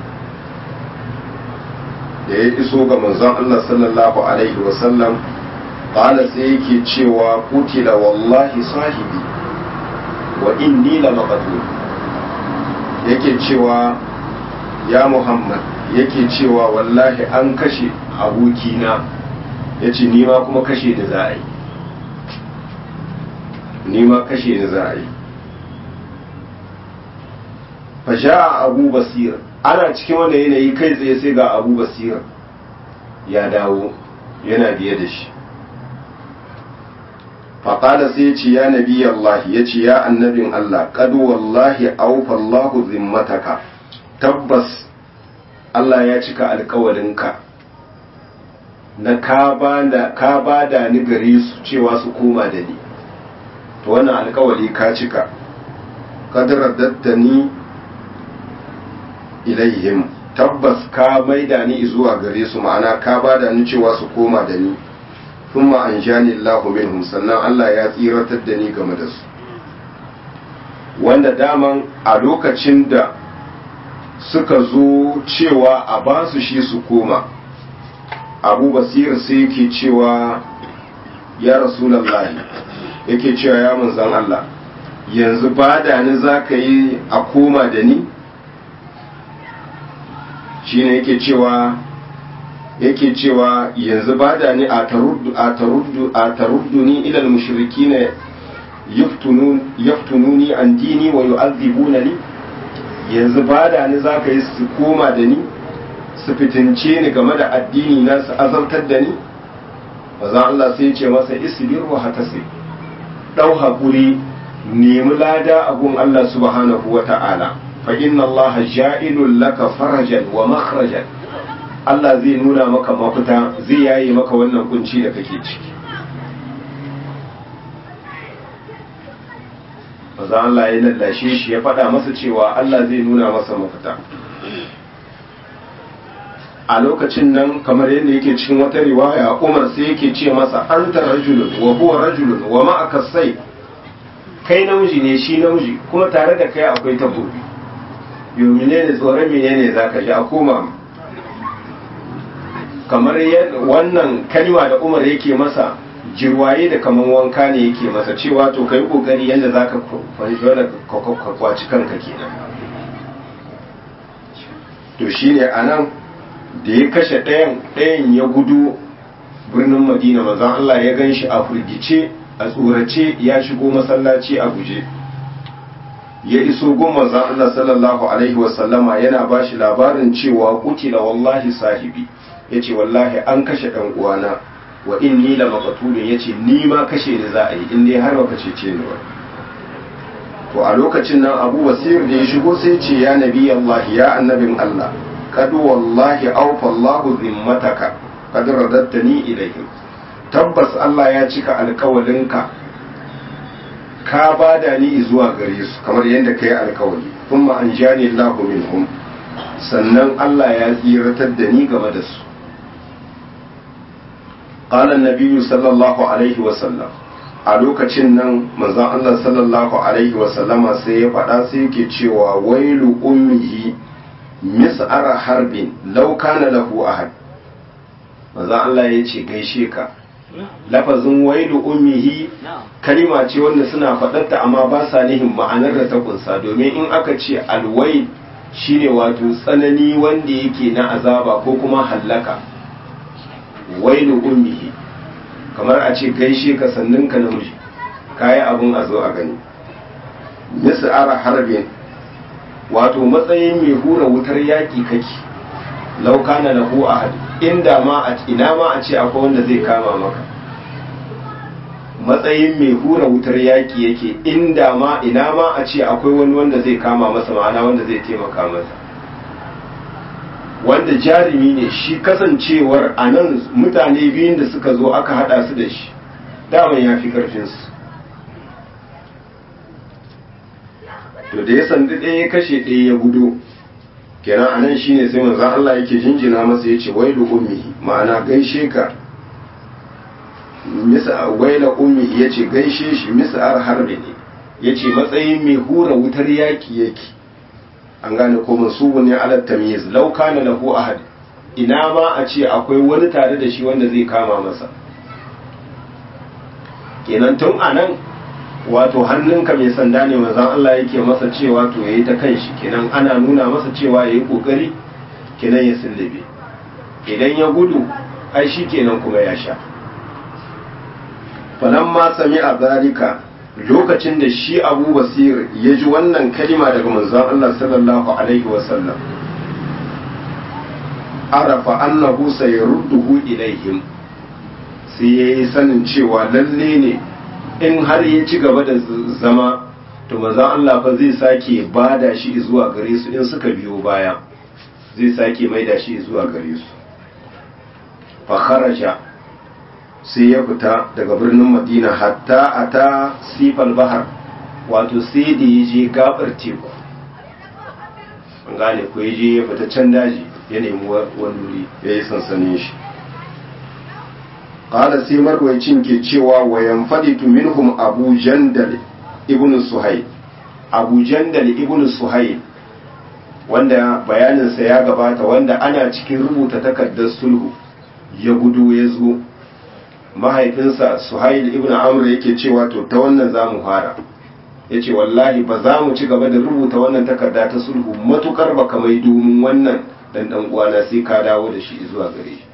da ya iso ga manzon Allah sallallahu alaihi wasallam qala sai yake cewa kutila wallahi sahibi wa inni la maqtul yake cewa ya Muhammad yake cewa wallahi an kashe abokina yace ni ma kuma kashe da za a yi ni ma kashe da za a yi fasha abu basir ana cikin wanda yanayi kai tsaye sai ga abu basir ya dawo yana biye da shi faƙada sai ya ce ya nabi Allah ya ce ya annabin Allah ƙadu wallahi aufa Allahu zimmataka tabbas Allah ya cika alkawarinka na ka ba da ni gare su cewa su koma da ni to wannan alkawari ka cika kadarar dattani ilaihim tabbas ka maida ni zuwa gare su ma'ana ka bada ni cewa su koma da ni thumma anjani Allahu minhum sannan Allah ya tsiratar da ni game da su wanda daman a lokacin da suka zo cewa a ba su shi su koma abu basir sai yake cewa ya rasulallahi yake cewa ya manzan Allah yanzu ba da ni za ka yi a koma da ni shi ne yake cewa yake cewa yanzu ba da ni a taruddu ni ilal mushriki ne yaftununi an dini wa yu'adhibuna ni yanzu ba da ni za ka yi su koma da ni su fitince ni game da addini na su azabtar da ni bazan Allah sai ce masa isbir wa hatasi dau haƙuri nemi lada a gun Allah subhanahu wa ta'ala fa inna Allah ja'ilun laka farajan wa makhrajan Allah zai nuna maka mafita zai yaye maka wannan kunci da kake ciki bazan Allah ya lallashe shi ya faɗa masa cewa Allah zai nuna masa mafita a lokacin nan kamar yadda yake cikin wata riwaya Umar sai yake ce masa anta rajulun wa huwa rajulun wa ma'aka sai kai namiji ne shi namiji kuma tare da kai akwai takobi yau menene tsoron menene zaka ji a koma kamar wannan kalma da Umar yake masa jirwaye da kaman wanka ne yake masa cewa to kai kokari yadda zaka ka kwaci kanka kenan to shine anan da ya kashe ɗayan ɗayan ya gudu birnin madina manzon Allah ya gan shi a firgice a tsorace ya shigo masallaci a guje ya iso gun manzon Allah sallallahu alaihi wasallama yana ba shi labarin cewa kutila wallahi sahibi ya ce wallahi an kashe ɗan uwana wa inni la maqtulun yace ni ma kashe ni za a yi in dai har baka cece ni ba to a lokacin nan Abu Basir da ya shigo sai ce ya nabi Allah ya annabin Allah kad wallahi awfa Allah zimmataka kad radattani ilayhim tabbas Allah ya cika alkawalinka ka bada ni zuwa gare su kamar yadda kai alkawali kuma an jani Allah minhum sannan Allah ya tsiratar da ni game da su قال النبي صلى الله عليه وسلم a lokacin nan manzon Allah sallallahu alaihi wasallama sai ya faɗa sai yake cewa wailu ummihi mis'ara harbin law kana lahu ahad manzon Allah ya ce gaishe ka lafazin wailu ummihi kalima ce wanda suna faɗarta amma ba sa nihin ma'anar da ta kunsa domin in aka ce alwail shine wato tsanani wanda yake na azaba ko kuma hallaka wailu ummihi kamar a ce gaishe ka sannin ka namiji kayi abun a zo a gani mis'ara harbin wato matsayin mai hura wutar yaki kake lauka na lahu ahad inda ma a ina ma a ce akwai wanda zai kama maka matsayin mai hura wutar yaki yake inda ma ina ma a ce akwai wani wanda zai kama masa ma'ana wanda zai taimaka masa wanda jarumi ne shi kasancewar a nan mutane biyun da suka zo aka hada su da shi daman ya fi karfinsu to da ya sandi ɗaya ya kashe ɗaya ya gudu kenan anan shine sai manzon Allah yake jinjina masa yace wailu ummihi ma'ana gaishe ka misa waila ummi yace gaishe shi mis'ar harbi ne yace matsayin mai hura wutar yaki yake an gane ko mansubu ne ala tamyiz law kana lahu ahad ina ma a ce akwai wani tare da shi wanda zai kama masa kenan tun anan wato hannunka mai sanda ne manzon Allah yake masa cewa to yayi ta kanshi kenan ana nuna masa cewa yayi kokari kenan ya sullube idan ya gudu ai shi kenan kuma ya sha falamma sami'a zalika lokacin da shi Abu Basir ya ji wannan kalima daga manzon Allah sallallahu alaihi wasallam arafa annahu sayarudduhu ilaihim sai yayi sanin cewa lalle ne in har ya ci gaba da zama to maza Allah fa zai sake bada shi zuwa gare su in suka biyo baya zai sake maida shi zuwa gare su fa kharaja sai ya fita daga birnin Madina hatta ata sifal bahar wato sai da ya je gabar teku an gane ko ya je ya fita can daji ya nemi wani wuri ya yi sansanin shi qala sai marwayacin ke cewa wa yanfaditu minhum abu jandal ibn suhayl abu jandal ibn suhayl wanda bayaninsa ya gabata wanda ana cikin rubuta takardar sulhu ya gudu ya zo mahaifinsa suhail ibn amr yake cewa to ta wannan za mu fara ya ce wallahi ba za mu ci gaba da rubuta wannan takarda ta sulhu matukar ba kamai domin wannan dan dan uwana sai ka dawo da shi zuwa gare shi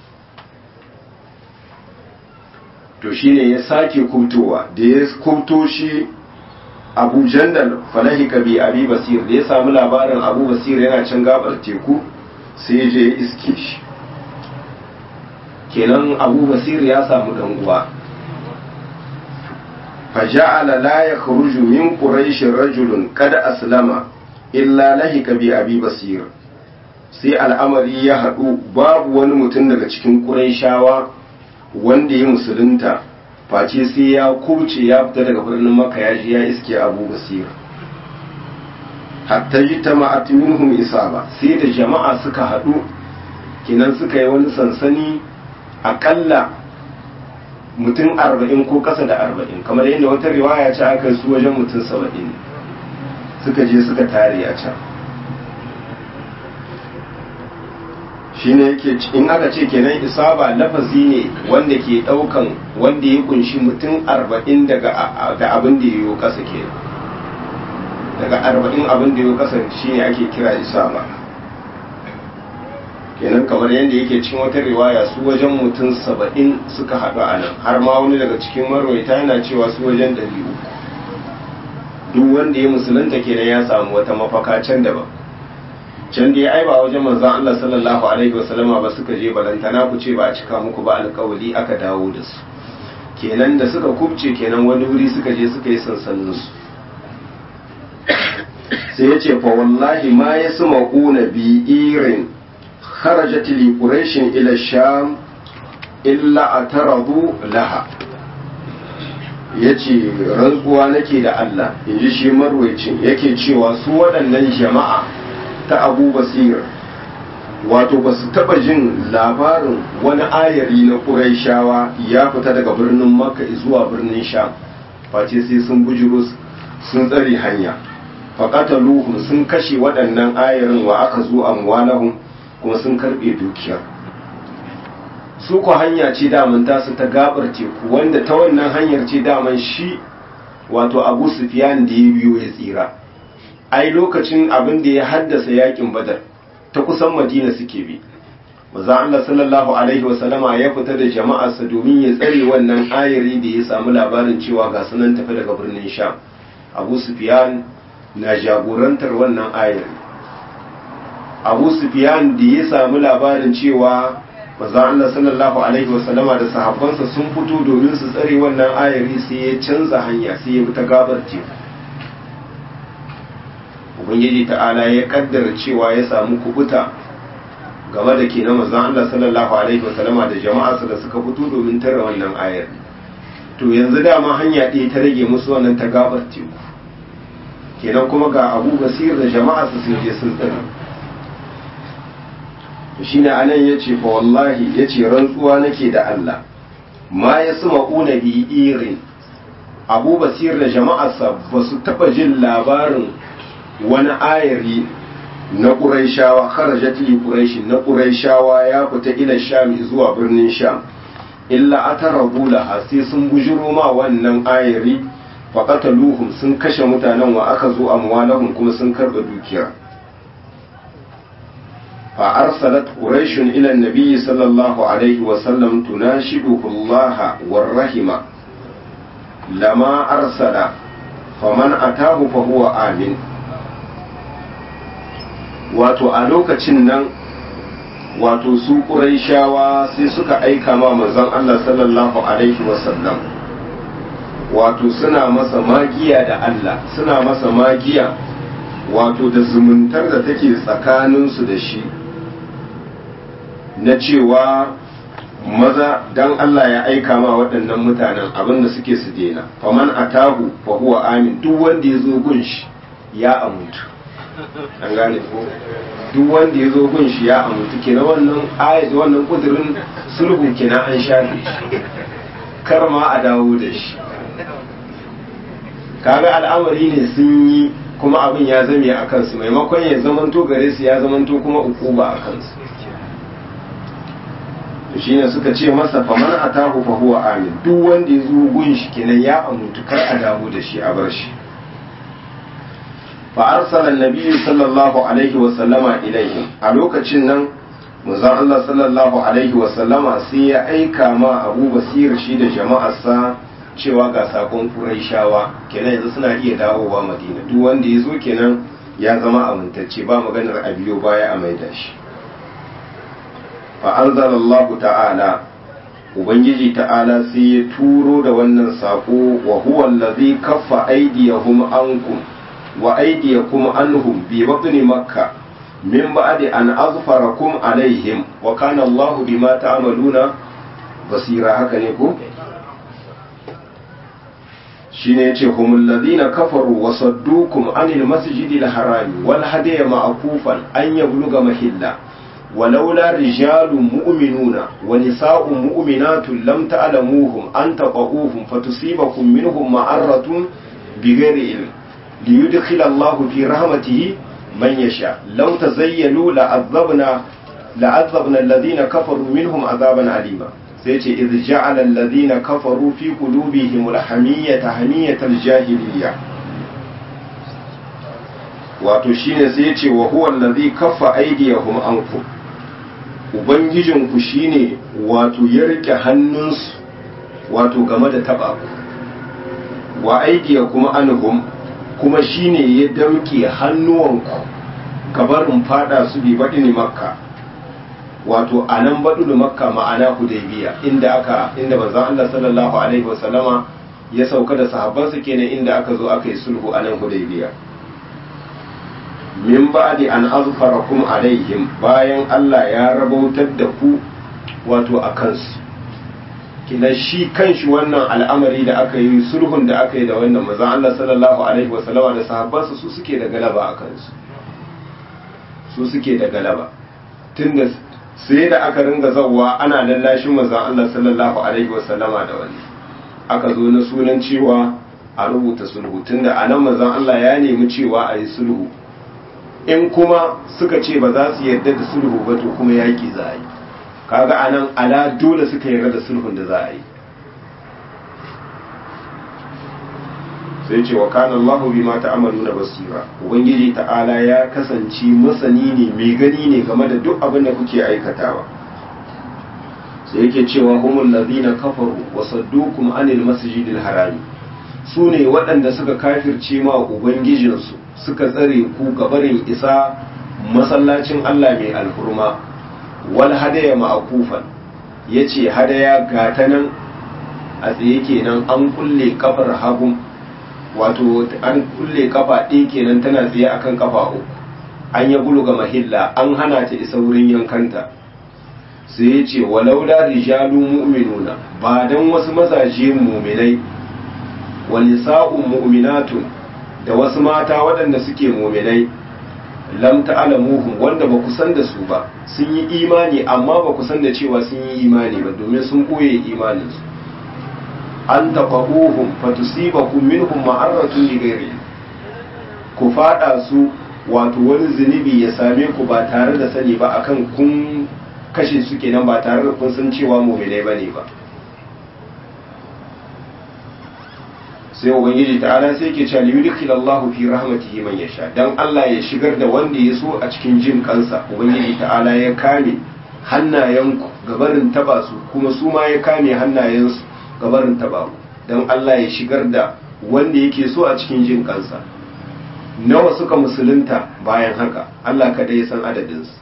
to shine ya sake kubtowa da ya kubto shi abu jandal falahika bi abi basir da ya samu labarin abu basir yana can gabar teku sai je ya iske shi kenan abu basir ya samu dan uwa faja'ala la yakhruju min quraish rajulun qad aslama illa lahika bi abi basir sai al'amari ya haɗu babu wani mutum daga cikin quraishawa wanda ya musulunta face sai ya kuce ya fita daga birnin maka ya ji ya iske abu basir hatta yi ta minhum isaba sai da jama'a suka haɗu kenan suka yi wani sansani aƙalla mutum arba'in ko ƙasa da arba'in kamar yadda wata riwaya ce aka su wajen mutum saba'in suka je suka tare a can shine yake in aka ce kenan isaba lafazi ne wanda ke daukan wanda ya kunshi mutum arba'in daga da abin da yayo kasa ke daga arba'in abin da yayo kasa shine ake kira isaba kenan kamar yadda yake cikin wata riwaya su wajen mutum saba'in suka haɗu a nan har ma wani daga cikin marwaita yana cewa su wajen ɗari uku duk wanda ya musulunta kenan ya samu wata mafaka can daban can dai ai ba wajen manzon Allah sallallahu alaihi wasallama ba suka je balantana ku ce ba a cika muku ba alƙawali aka dawo da su kenan da suka kubce kenan wani wuri suka je suka yi sansanin su sai ya ce fa wallahi ma yasma'una bi irin kharajat li quraish ila sham illa ataradu laha yace rantsuwa nake da Allah inji shi marwayacin yake cewa su waɗannan jama'a ta abu basir wato ba su taba jin labarin wani ayari na ƙuraishawa ya fita daga birnin makka zuwa birnin sham face sai sun bujiro sun tsare hanya faƙataluhum sun kashe waɗannan ayarin wa aka zo amwalahum kuma sun karɓe dukiya su ku hanya ce daman tasu ta gabar teku wanda ta wannan hanyar ce daman shi wato abu sufiyan da ya biyo ya tsira ai lokacin abin da ya haddasa yakin badar ta kusan madina suke bi maza Allah sallallahu alaihi wasallama ya fita da jama'arsa domin ya tsare wannan ayari da ya samu labarin cewa ga sunan tafi daga birnin sham abu sufyan na jagorantar wannan ayari abu sufyan da ya samu labarin cewa maza Allah sallallahu alaihi wasallama da sahabbansa sun fito domin su tsare wannan ayari sai ya canza hanya sai ya bi ta gabar teku ubangiji ta'ala ya kaddara cewa ya samu kubuta game da ke na mazan Allah sallallahu alaihi wasallama da jama'arsa da suka fito domin tara wannan ayar to yanzu dama hanya ɗaya ta rage musu wannan ta gabar teku kenan kuma ga abu basir da jama'arsa sun je sun tsira shine anan yace fa wallahi yace rantsuwa nake da Allah ma yasma'una bi irin Abu Basir da jama'arsa ba su taba jin labarin wani ayari na Qurayshawa kharajat li Quraysh na Qurayshawa ya fita ila Sham zuwa birnin Sham illa atarabu laha sai sun bujiro ma wannan ayari faqataluhum sun kashe mutanen wa aka zo amwalahum kuma sun karba dukiya fa arsalat quraish ila an-nabi sallallahu alaihi wa sallam tunashiduhu Allah war rahima lama arsala faman atahu fa huwa amin wato a lokacin nan wato su ƙuraishawa sai suka aika ma manzon Allah sallallahu alaihi wasallam wato suna masa magiya da Allah suna masa magiya wato da zumuntar da take tsakaninsu da shi na cewa maza dan Allah ya aika ma waɗannan mutanen abinda suke su dena faman atahu fa huwa amin duk wanda ya zo gun shi ya amuntu an gane ko duk wanda ya zo gun shi ya amuntu kenan wannan ayat wannan kudirin sulhu kenan an shafe shi kar ma a dawo da shi kaga al'amari ne sun yi kuma abin ya zame a kansu maimakon ya zamanto gare su ya zamanto kuma ukuba a kansu to shine suka ce masa faman atahu fa huwa amin duk wanda ya zo gun shi kenan ya amuntu kar a dawo da shi a bar shi fa arsala annabi sallallahu alaihi wa sallama ilaihim a lokacin nan manzon Allah sallallahu alaihi wa sallama sai ya aika ma Abu Basir shi da jama'arsa cewa ga sakon Quraishawa kenan yanzu suna iya dawowa Madina duk wanda ya zo kenan ya zama amintacce ba maganar a biyo baya a maida shi fa anzalallahu ta'ala ubangiji ta'ala sai ya turo da wannan sako wa huwa allazi kaffa aydiyahum ankum wa aydiyakum anhum bi batni makkah min ba'di an azfarakum alaihim wa kana Allahu bima ta'maluna basira haka ne ko shine yace humul ladina kafaru wa saddukum anil masjidil harami wal hadiya ma'kufan an yabluga mahilla ولولا رجال مؤمنون ونساء مؤمنات لم تعلموهم أن تقعوهم فتصيبكم منهم معرة بغير علم ليدخل الله في رحمته من يشاء لو تزيلوا لعذبنا لعذبنا الذين كفروا منهم عذابا عليما سيتي إذ جعل الذين كفروا في قلوبهم الحمية حمية الجاهلية wato shine sai ya ce wa huwa allazi kaffa aydiyahum ankum ubangijinku shine wato ya rike hannunsu wato game da taba ku wa aydiyakum anhum kuma shine ya damke hannuwanku gabarin fada su bi baɗini makka wato a nan baɗini makka ma'ana hudaybiya inda aka inda manzon Allah sallallahu alaihi wasallama ya sauka da sahabbansa kenan inda aka zo aka yi sulhu a nan hudaybiya min ba'di an azfarakum alaihim bayan Allah ya rabautar da ku wato a kansu kina shi kanshi wannan al'amari da aka yi sulhun da aka yi da wannan manzon Allah sallallahu alaihi wasallama da sahabbansa su suke da galaba a kansu su suke da galaba tunda sai da aka ringa zawwa ana lallashin manzon Allah sallallahu alaihi wasallama da wani aka zo na sunan cewa a rubuta sulhu tunda anan manzon Allah ya nemi cewa a yi sulhu in kuma suka ce ba za su yarda da sulhu ba to kuma yaki za a yi kaga anan ala dole suka yarda da sulhun da za a yi sai ce wa kana Allahu bima ta'maluna basira ubangiji ta'ala ya kasance masani ne mai gani ne game da duk abin da kuke aikatawa sai yake cewa humul ladina kafaru wa saddukum anil masjidil harami su ne waɗanda suka kafirce ma ubangijinsu suka tsare ku gabarin isa masallacin Allah mai alhurma wal hadaya ma'akufan yace hadaya gata nan a tsaye kenan an kulle kafar hagun wato an kulle kafa ɗaya kenan tana tsaye akan kafa uku an ya ga mahilla an hana ta isa wurin yankanta sai ya ce walaula rijalu mu'minuna ba dan wasu mazaje mu'minai wa nisa'un mu'minatun da wasu mata waɗanda suke mu'minai lam ta'lamuhum wanda ba ku san da su ba sun yi imani amma ba ku san da cewa sun yi imani ba domin sun koye imaninsu an taqabuhum fatusibakum minhum ma'aratun li ghairi ku fada su wato wani zunubi ya same ku ba tare da sani ba akan kun kashe su kenan ba tare da kun san cewa mu'minai bane ba sai ubangiji ta'ala sai ke cewa yudkhil Allahu fi rahmatihi man yasha dan Allah ya shigar da wanda ya so a cikin jin kansa ubangiji ta'ala ya kame hannayenku gabarin taba su kuma su ma ya kame hannayensu gabarin taba ku dan Allah ya shigar da wanda yake so a cikin jin kansa nawa suka musulunta bayan haka Allah kada ya san adadin su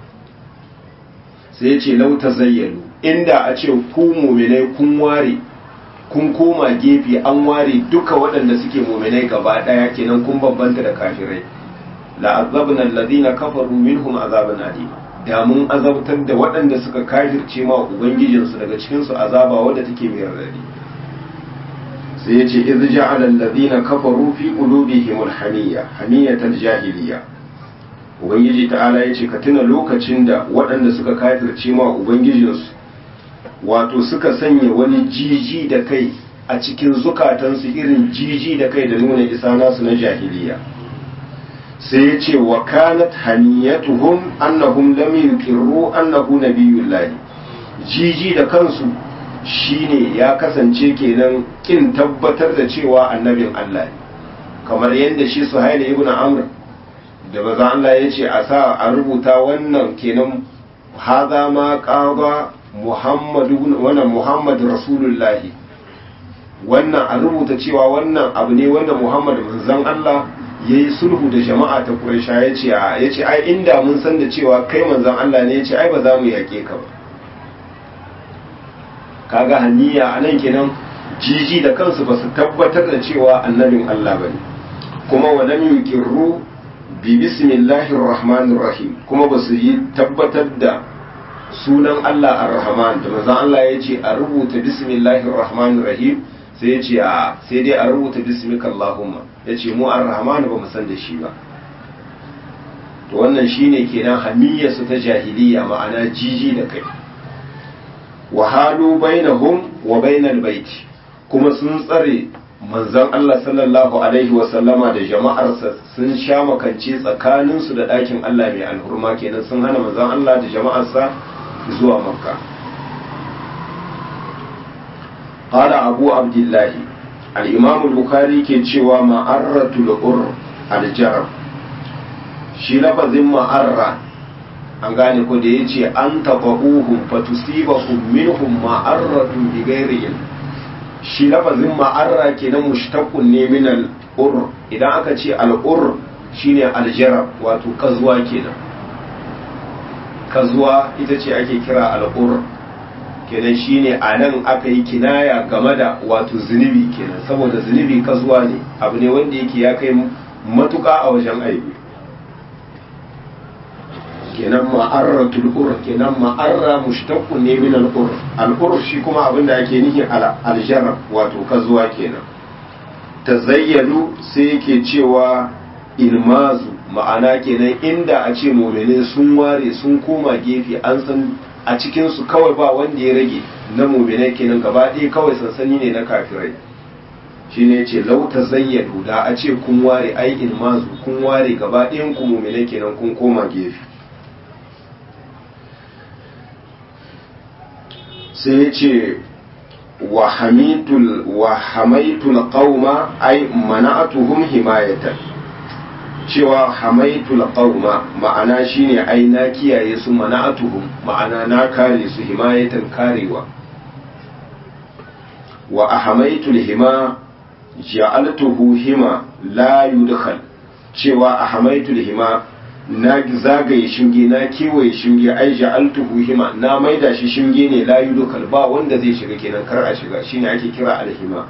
sai ya ce lau tazayyalu inda a ce ku mu'minai kun ware kun koma gefe an ware duka waɗanda suke muminai gaba ɗaya kenan kun bambanta da kafirai la'azzabna alladhina kafaru minhum azaban alim da mun azabtar da waɗanda suka kafirce ma ubangijinsu daga cikin su azaba wadda take mai radadi sai yace iz ja'ala alladhina kafaru fi qulubihim alhamiyya hamiyatal jahiliya ubangiji ta'ala yace ka tuna lokacin da waɗanda suka kafirce ma ubangijinsu wato suka sanya wani jiji da kai a cikin zukatansu irin jiji da kai da nuna isa nasu na jahiliya sai ya ce wa kanat haniyatuhum annahum lam yuqirru annahu nabiyullahi jiji da kansu shine ya kasance kenan kin tabbatar da cewa annabin Allah ne kamar yadda shi Suhail ibn Amr da maza Allah ya ce a sa a rubuta wannan kenan haza ma qaba Muhammadu wannan Muhammad Rasulullahi wannan a rubuta cewa wannan abu ne wanda Muhammad manzon Allah ya yi sulhu da jama'a ta Quraysha ya ce ya ce ai inda mun san da cewa kai manzon Allah ne ya ce ai ba za mu yaƙe ka ba kaga haniya anan kenan jiji da kansu ba su tabbatar da cewa annabin Allah bane kuma wa lam yuqirru bi bismillahir rahmanir rahim kuma ba su yi tabbatar da sunan Allah ar-Rahman da manzon Allah ya ce a rubuta bismillahir rahmanir rahim sai ya ce a sai dai a rubuta bismika Allahumma ya ce mu ar-Rahman ba mu san da shi ba to wannan shine kenan hamiyya su ta jahiliya ma'ana jiji da kai wa halu bainahum wa bainal bait kuma sun tsare manzon Allah sallallahu alaihi wa sallama da jama'arsa sun sha makance tsakaninsu da ɗakin Allah mai alhurma kenan sun hana manzon Allah da jama'arsa zuwa makka qala abu abdullah al-imam al-bukhari ke cewa ma'arratul ur al-jarab shi lafazin ma'arra an gane ko da yace an tabauhum fatusibahum minhum ma'arratun bi ghairi shi lafazin ma'arra kenan mushtaqun ne min al-ur idan aka ce al-ur shine al-jarab wato kazuwa kenan kazuwa ita ce ake kira al'ur kenan shine a nan aka yi kinaya game da wato zunubi kenan saboda zunubi kazuwa ne abu ne wanda yake ya kai matuka a wajen aibi kenan ma'arratul ur kenan ma'arra mushtaqqun ne min al-ur al-ur shi kuma abin da ake nihi al-jarab wato kazuwa kenan tazayyalu sai yake cewa ilmazu ma'ana kenan inda a ce mumine sun ware sun koma gefe an san a cikinsu kawai ba wanda ya rage na mumine kenan gaba ɗaya kawai sansani ne na kafirai shi ne ce lauta zayyadu da a ce kun ware ai ilmazu kun ware gaba ɗayan ku mumine kenan kun koma gefe sai ya ce wa hamaitul qauma ai mana'atuhum himayatan cewa hamaitul qauma ma'ana shine ai na kiyaye su mana'atuhum ma'ana na kare su himayatan karewa wa ahamaitul hima ja'altuhu hima la yudkhal cewa ahamaitul hima na zagaye shinge na kewaye shinge ai ja'altuhu hima na maida shi shinge ne la yudkhal ba wanda zai shiga kenan kar a shiga shine ake kira alhima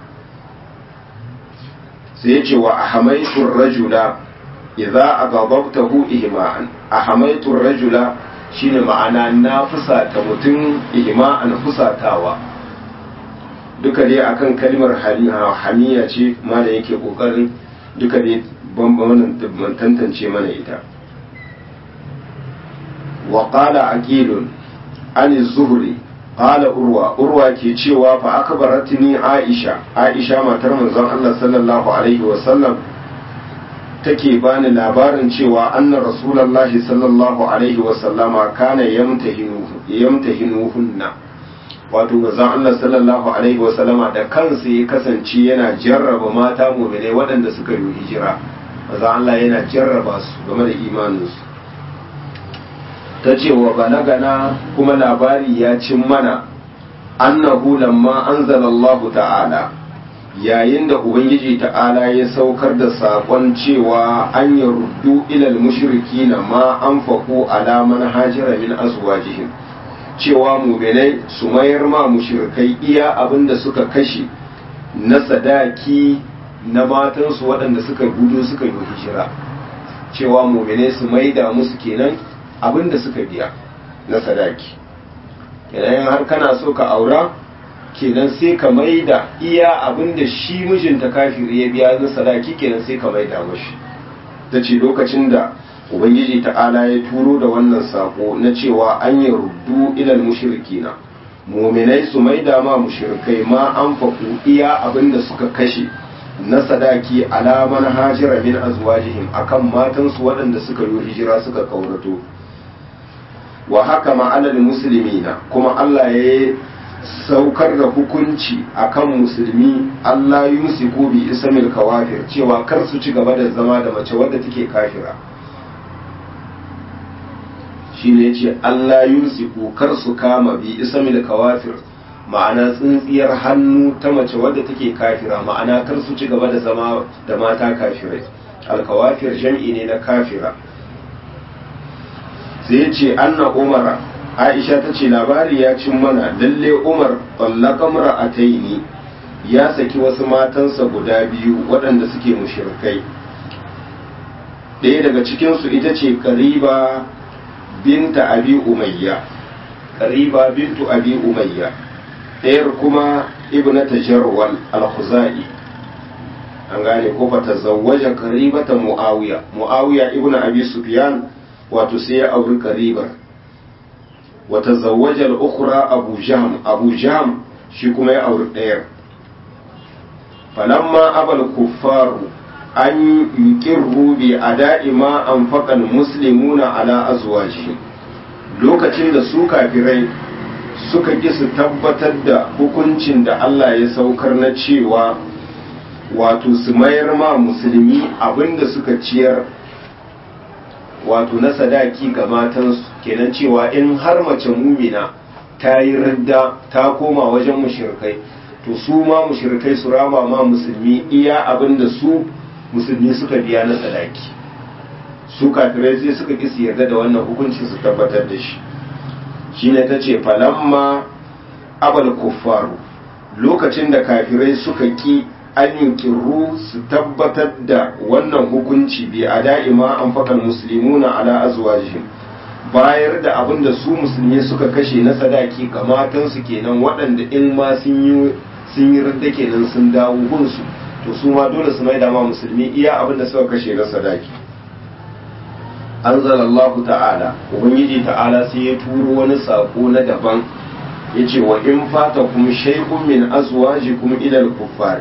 sai ya ce wa ahamaitul rajula idza aghdabtahu ihma'an ahamaitu rajula shine ma'ana na fusata mutum ihma'an fusatawa duka dai akan kalmar hamiya ce malam yake kokarin duka dai bambamin tantance mana ita wa qala aqilun an zuhri qala urwa urwa ke cewa fa akbaratni aisha aisha matar manzon Allah sallallahu alaihi wa sallam take bani labarin cewa anna rasulullahi sallallahu alaihi wa sallama kana yamtahinu yamtahinuhunna wato manzon Allah sallallahu alaihi wa sallama da kansa ya kasance yana jarraba mata mu'minai waɗanda suka yi hijira manzon Allah yana jarraba su game da imaninsu ta ce wa balagana kuma labari ya cin mana annahu lamma anzalallahu ta'ala yayin da ubangiji ta'ala ya saukar da saƙon cewa an yi ruddu ilal mushriki na ma an faku alaman hajira min azwajihim cewa muminai su mayar ma mushrikai iya abin da suka kashe na sadaki na matansu waɗanda suka gudu suka yi hijira cewa muminai su maida musu kenan abin da suka biya na sadaki kenan har kana so ka aura kenan sai ka maida iya abin da shi mijinta kafiri ya biya na sadaki kenan sai ka maida mashi ta ce lokacin da ubangiji ta'ala ya turo da wannan sako na cewa an yi ruddu ilal mushrikina muminai su maida ma mushrikai ma an faku iya abin da suka kashe na sadaki alaman hajira min azwajihim akan matansu waɗanda suka yi hijira suka kaurato wa haka ma'alal musulmina kuma Allah ya saukar da hukunci akan musulmi Allah yumsiku bi ismil kawafir cewa kar su ci gaba da zama da mace wadda take kafira shine yace Allah yumsiku kar su kama bi ismil kawafir ma'ana tsintsiyar hannu ta mace wadda take kafira ma'ana kar su ci gaba da zama da mata kafirai alkawafir jam'i ne na kafira sai ce anna umar aisha ta ce labari ya cin mana lalle umar tsallaka mura'ataini ya saki wasu matansa guda biyu waɗanda suke mushirkai ɗaya daga cikinsu ita ce kariba binta abi umayya kariba bintu abi umayya ɗayar kuma ibnata jarwal al-khuzai an gane ko fa tazawwaja karibata muawiya muawiya ibnu abi sufyan wato sai ya auri karibar wata zawajar ukura abu jam abu jam shi kuma ya auri ɗayar falamma abal kuffaru an yuqirru bi ada'i ma anfaqal muslimuna ala azwajihim lokacin da su kafirai suka ki su tabbatar da hukuncin da Allah ya saukar na cewa wato su mayar ma musulmi abinda suka ciyar wato na sadaki ga matansu kenan cewa in har mace mumina ta yi ridda ta koma wajen mushrikai to su ma mushrikai su rama ma musulmi iya abin da su musulmi suka biya na sadaki su kafirai sai suka ki su yarda da wannan hukuncin su tabbatar da shi shine ta ce falamma abal kuffaru lokacin da kafirai suka ki an kirru su tabbatar da wannan hukunci bi a da'ima an faɗan musulmuna ala azwajihim bayar da abin da su musulmi suka kashe na sadaki ga matansu kenan waɗanda in ma sun yi sun yi ridda kenan sun dawo gunsu to su ma dole su maida ma musulmi iya abin da suka kashe na sadaki anzalallahu ta'ala ubangiji ta'ala sai ya turo wani sako na daban yace wa in fata kum shay'un min azwajikum ila al-kuffar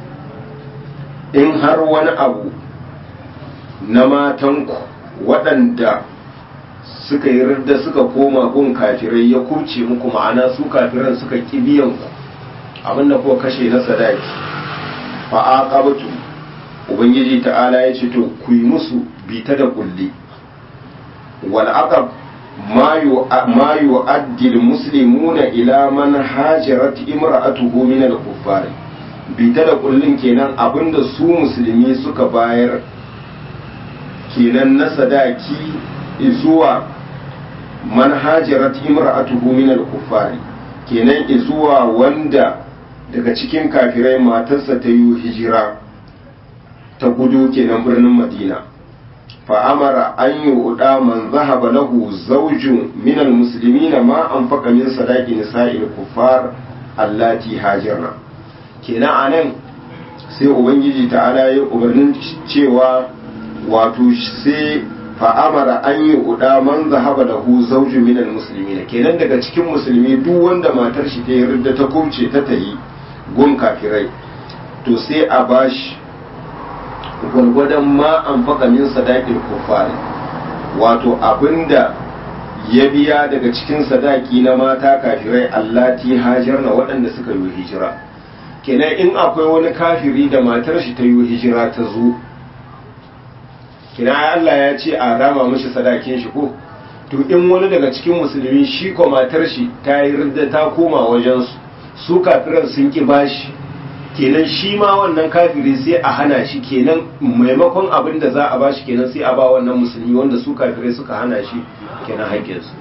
in har wani abu na matanku waɗanda suka yi ridda suka koma gun kafirai ya kurce muku ma'ana su kafiran suka ƙi biyan ku abinda kuka kashe na sadaki fa aqabtu ubangiji ta'ala ya ce to ku yi musu bita da kulli wal aqab ma yu'addi al muslimuna ila man hajarat imra'atuhu min al kuffar bita da kullin kenan abinda su musulmi suka bayar kenan na sadaki zuwa manhajarat imra'atuhu min al-kuffari kenan zuwa wanda daga cikin kafirai matarsa ta yi hijira ta gudu kenan birnin madina fa amara an yi uda man zahaba lahu zawjun min al-muslimin ma anfaqa min sadaqi nisa'il kuffar allati hajirna kenan anan sai ubangiji ta'ala ya umarnin cewa wato sai fa'amara an yi uda man zahaba da hu zauju minal musulmi kenan daga cikin musulmi duk wanda matar shi ta yarda ta kubce ta tayi gun kafirai to sai a bashi gwargwadon ma an faka min sadakin kufari wato abinda ya biya daga cikin sadaki na mata kafirai allati hajar na waɗanda suka yi hijira kenan in akwai wani kafiri da matar shi ta yi hijira ta zo kenan Allah ya ce a rama mashi sadakin shi ko to in wani daga cikin musulmi shi ko matar shi ta yi ridda ta koma wajen su su kafiran sun ki bashi kenan shi ma wannan kafiri sai a hana shi kenan maimakon abin da za a bashi kenan sai a ba wannan musulmi wanda su kafirai suka hana shi kenan haƙƙinsu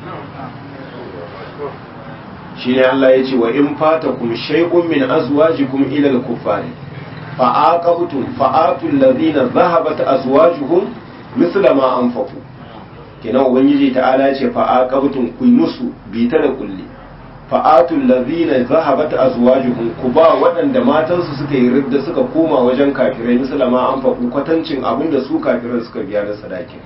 shi ne Allah ya ce wa in fata kum shay'un min azwajikum ila al-kuffari fa aqabtum fa atul ladina dhahabat azwajuhum mithla ma anfaqu kenan ubangiji ta'ala ya ce fa aqabtum ku musu bi ta da kulli fa atul ladina dhahabat azwajuhum ku ba waɗanda matansu suka yi ridda suka koma wajen kafirai mithla ma anfaqu kwatancin abinda su kafirai suka biya na sadakin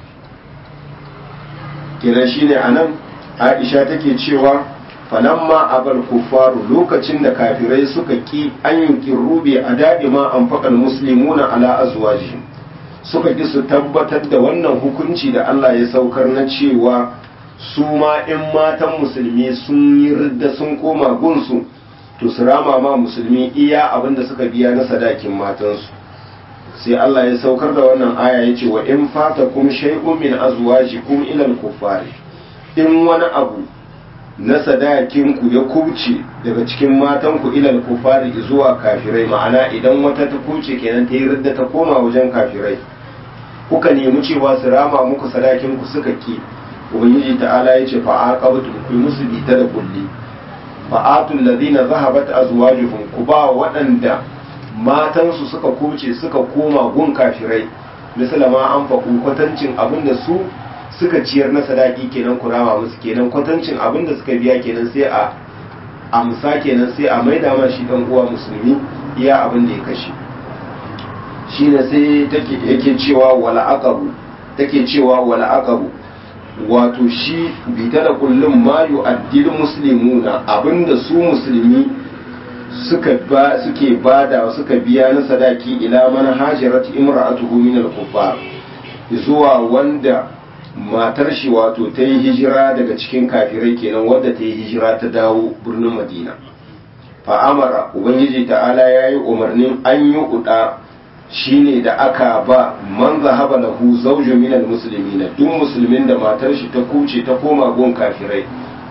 kenan shine anan Aisha take cewa falamma abal kuffaru lokacin da kafirai suka ki an yunkin rube a da'ima an faƙal muslimuna ala azwajihim suka ki su tabbatar da wannan hukunci da Allah ya saukar na cewa su ma in matan musulmi sun yi ridda sun koma gunsu to su rama ma musulmi iya abin da suka biya na sadakin matansu sai Allah ya saukar da wannan aya ya ce wa in fatakum shay'un min azwajikum ila al-kuffari in wani abu na sadakinku ya kubce daga cikin matanku ilal kufari zuwa kafirai ma'ana idan wata ta kuce kenan ta yi ridda ta koma wajen kafirai kuka nemi cewa su rama muku sadakinku suka ki ubangiji ta'ala ya ce fa aqabtum ku musu bita da kulli fa atul ladina zahabat azwajuhum ku ba waɗanda matansu suka kuce suka koma gun kafirai misalama an faku kwatancin abinda su suka ciyar na sadaki kenan kurama musu kenan kwatancin abin da suka biya kenan sai a amsa kenan sai a maida ma shi dan uwa musulmi iya abin da ya kashe shine sai take yake cewa wala aqabu take cewa wala aqabu wato shi bita da kullum ma yu'addil muslimuna abinda su musulmi suka ba suke bada suka biya na sadaki ila man hajarat imra'atuhu min al-kuffar zuwa wanda matar shi wato ta yi hijira daga cikin kafirai kenan wadda ta yi hijira ta dawo birnin madina fa'amara ubangiji ta'ala ya yi umarnin an yi uda shine da aka ba man zahaba lahu zawju minal muslimina duk musulmin da matar shi ta kuce ta koma gun kafirai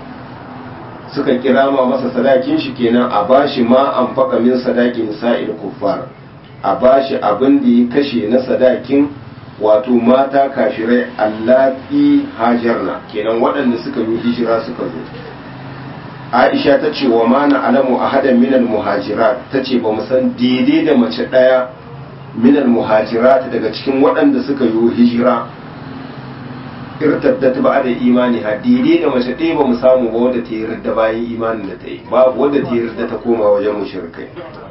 suka kira ma masa sadakin shi kenan a bashi ma an faka min sadakin sa'il kuffar a bashi abin da ya kashe na sadakin wato mata kafirai allati hajarna kenan waɗanda suka yi hijira suka zo aisha ta ce wa mana alamu a hadan minal muhajirat ta ce ba mu san daidai da mace ɗaya minal muhajirat daga cikin waɗanda suka yi hijira irtaddat ba da imani ha daidai da mace ɗaya ba mu samu ba wadda ta yi ridda bayan imanin da ta yi babu wadda ta yi ridda ta koma wajen mushrikai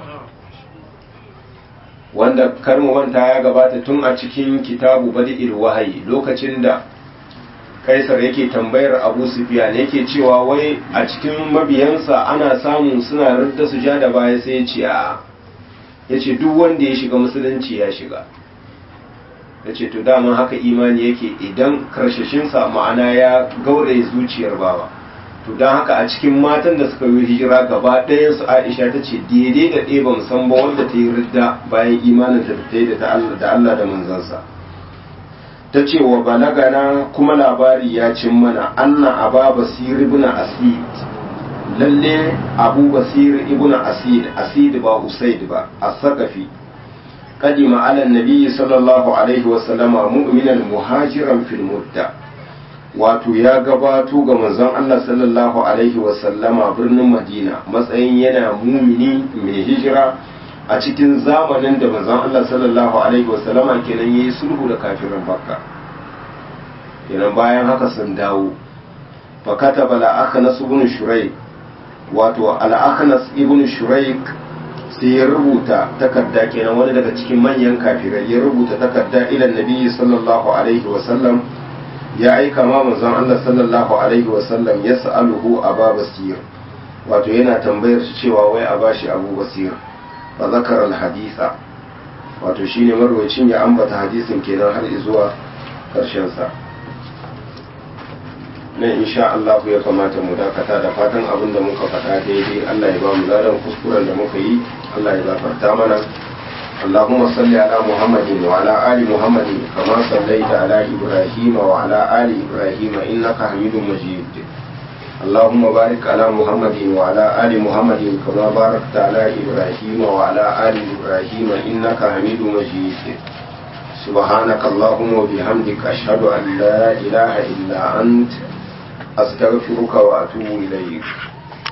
wanda karmu manta ya gabata tun a cikin kitabu badi'il wahayi lokacin da kaisar yake tambayar abu sufiyan yake cewa wai a cikin mabiyansa ana samun suna rudda su ja da baya sai ya ce a ya ce duk wanda ya shiga musulunci ya shiga ya ce to daman haka imani yake idan karshashinsa ma'ana ya gauraye zuciyar bawa to don haka a cikin matan da suka yi hijira gaba ɗayan su aisha ta ce daidai da ɗaya ba san ba wanda ta yi ridda bayan imanin da ta yi da Allah da manzansa ta ce wa balagana kuma labari ya cin mana anna aba basir ibn asid lalle abu basir ibn asid asid ba usaid ba as-saqafi قدم على النبي صلى الله عليه وسلم مؤمنا مهاجرا في المدة wato ya gabato ga manzon Allah sallallahu alaihi wasallama birnin Madina matsayin yana mumini mai hijira a cikin zamanin da manzon Allah sallallahu alaihi wasallama kenan yayi sulhu da kafirin Makka kenan bayan haka sun dawo fa kataba al-akhnas ibn shuraik wato al-akhnas ibn shuraik sai ya rubuta takarda kenan wani daga cikin manyan kafirai ya rubuta takarda ila nabi sallallahu alaihi wasallam ya aika ma manzon Allah sallallahu alaihi wasallam ya sa'aluhu aba basir wato yana tambayar shi cewa wai a bashi abu basir fa zakara al haditha wato shine marwacin ya ambata hadisin kenan har zuwa karshen sa nan insha Allah ya kamata mu dakata da fatan abin da muka faɗa daidai Allah ya ba mu ladan kuskuren da muka yi Allah ya gafarta mana اللهم صل على محمد وعلى آل محمد كما صليت على إبراهيم وعلى آل إبراهيم إنك حميد مجيد اللهم بارك على محمد وعلى آل محمد كما باركت على إبراهيم وعلى آل إبراهيم إنك حميد مجيد سبحانك اللهم وبحمدك أشهد أن لا إله إلا أنت أستغفرك وأتوب إليك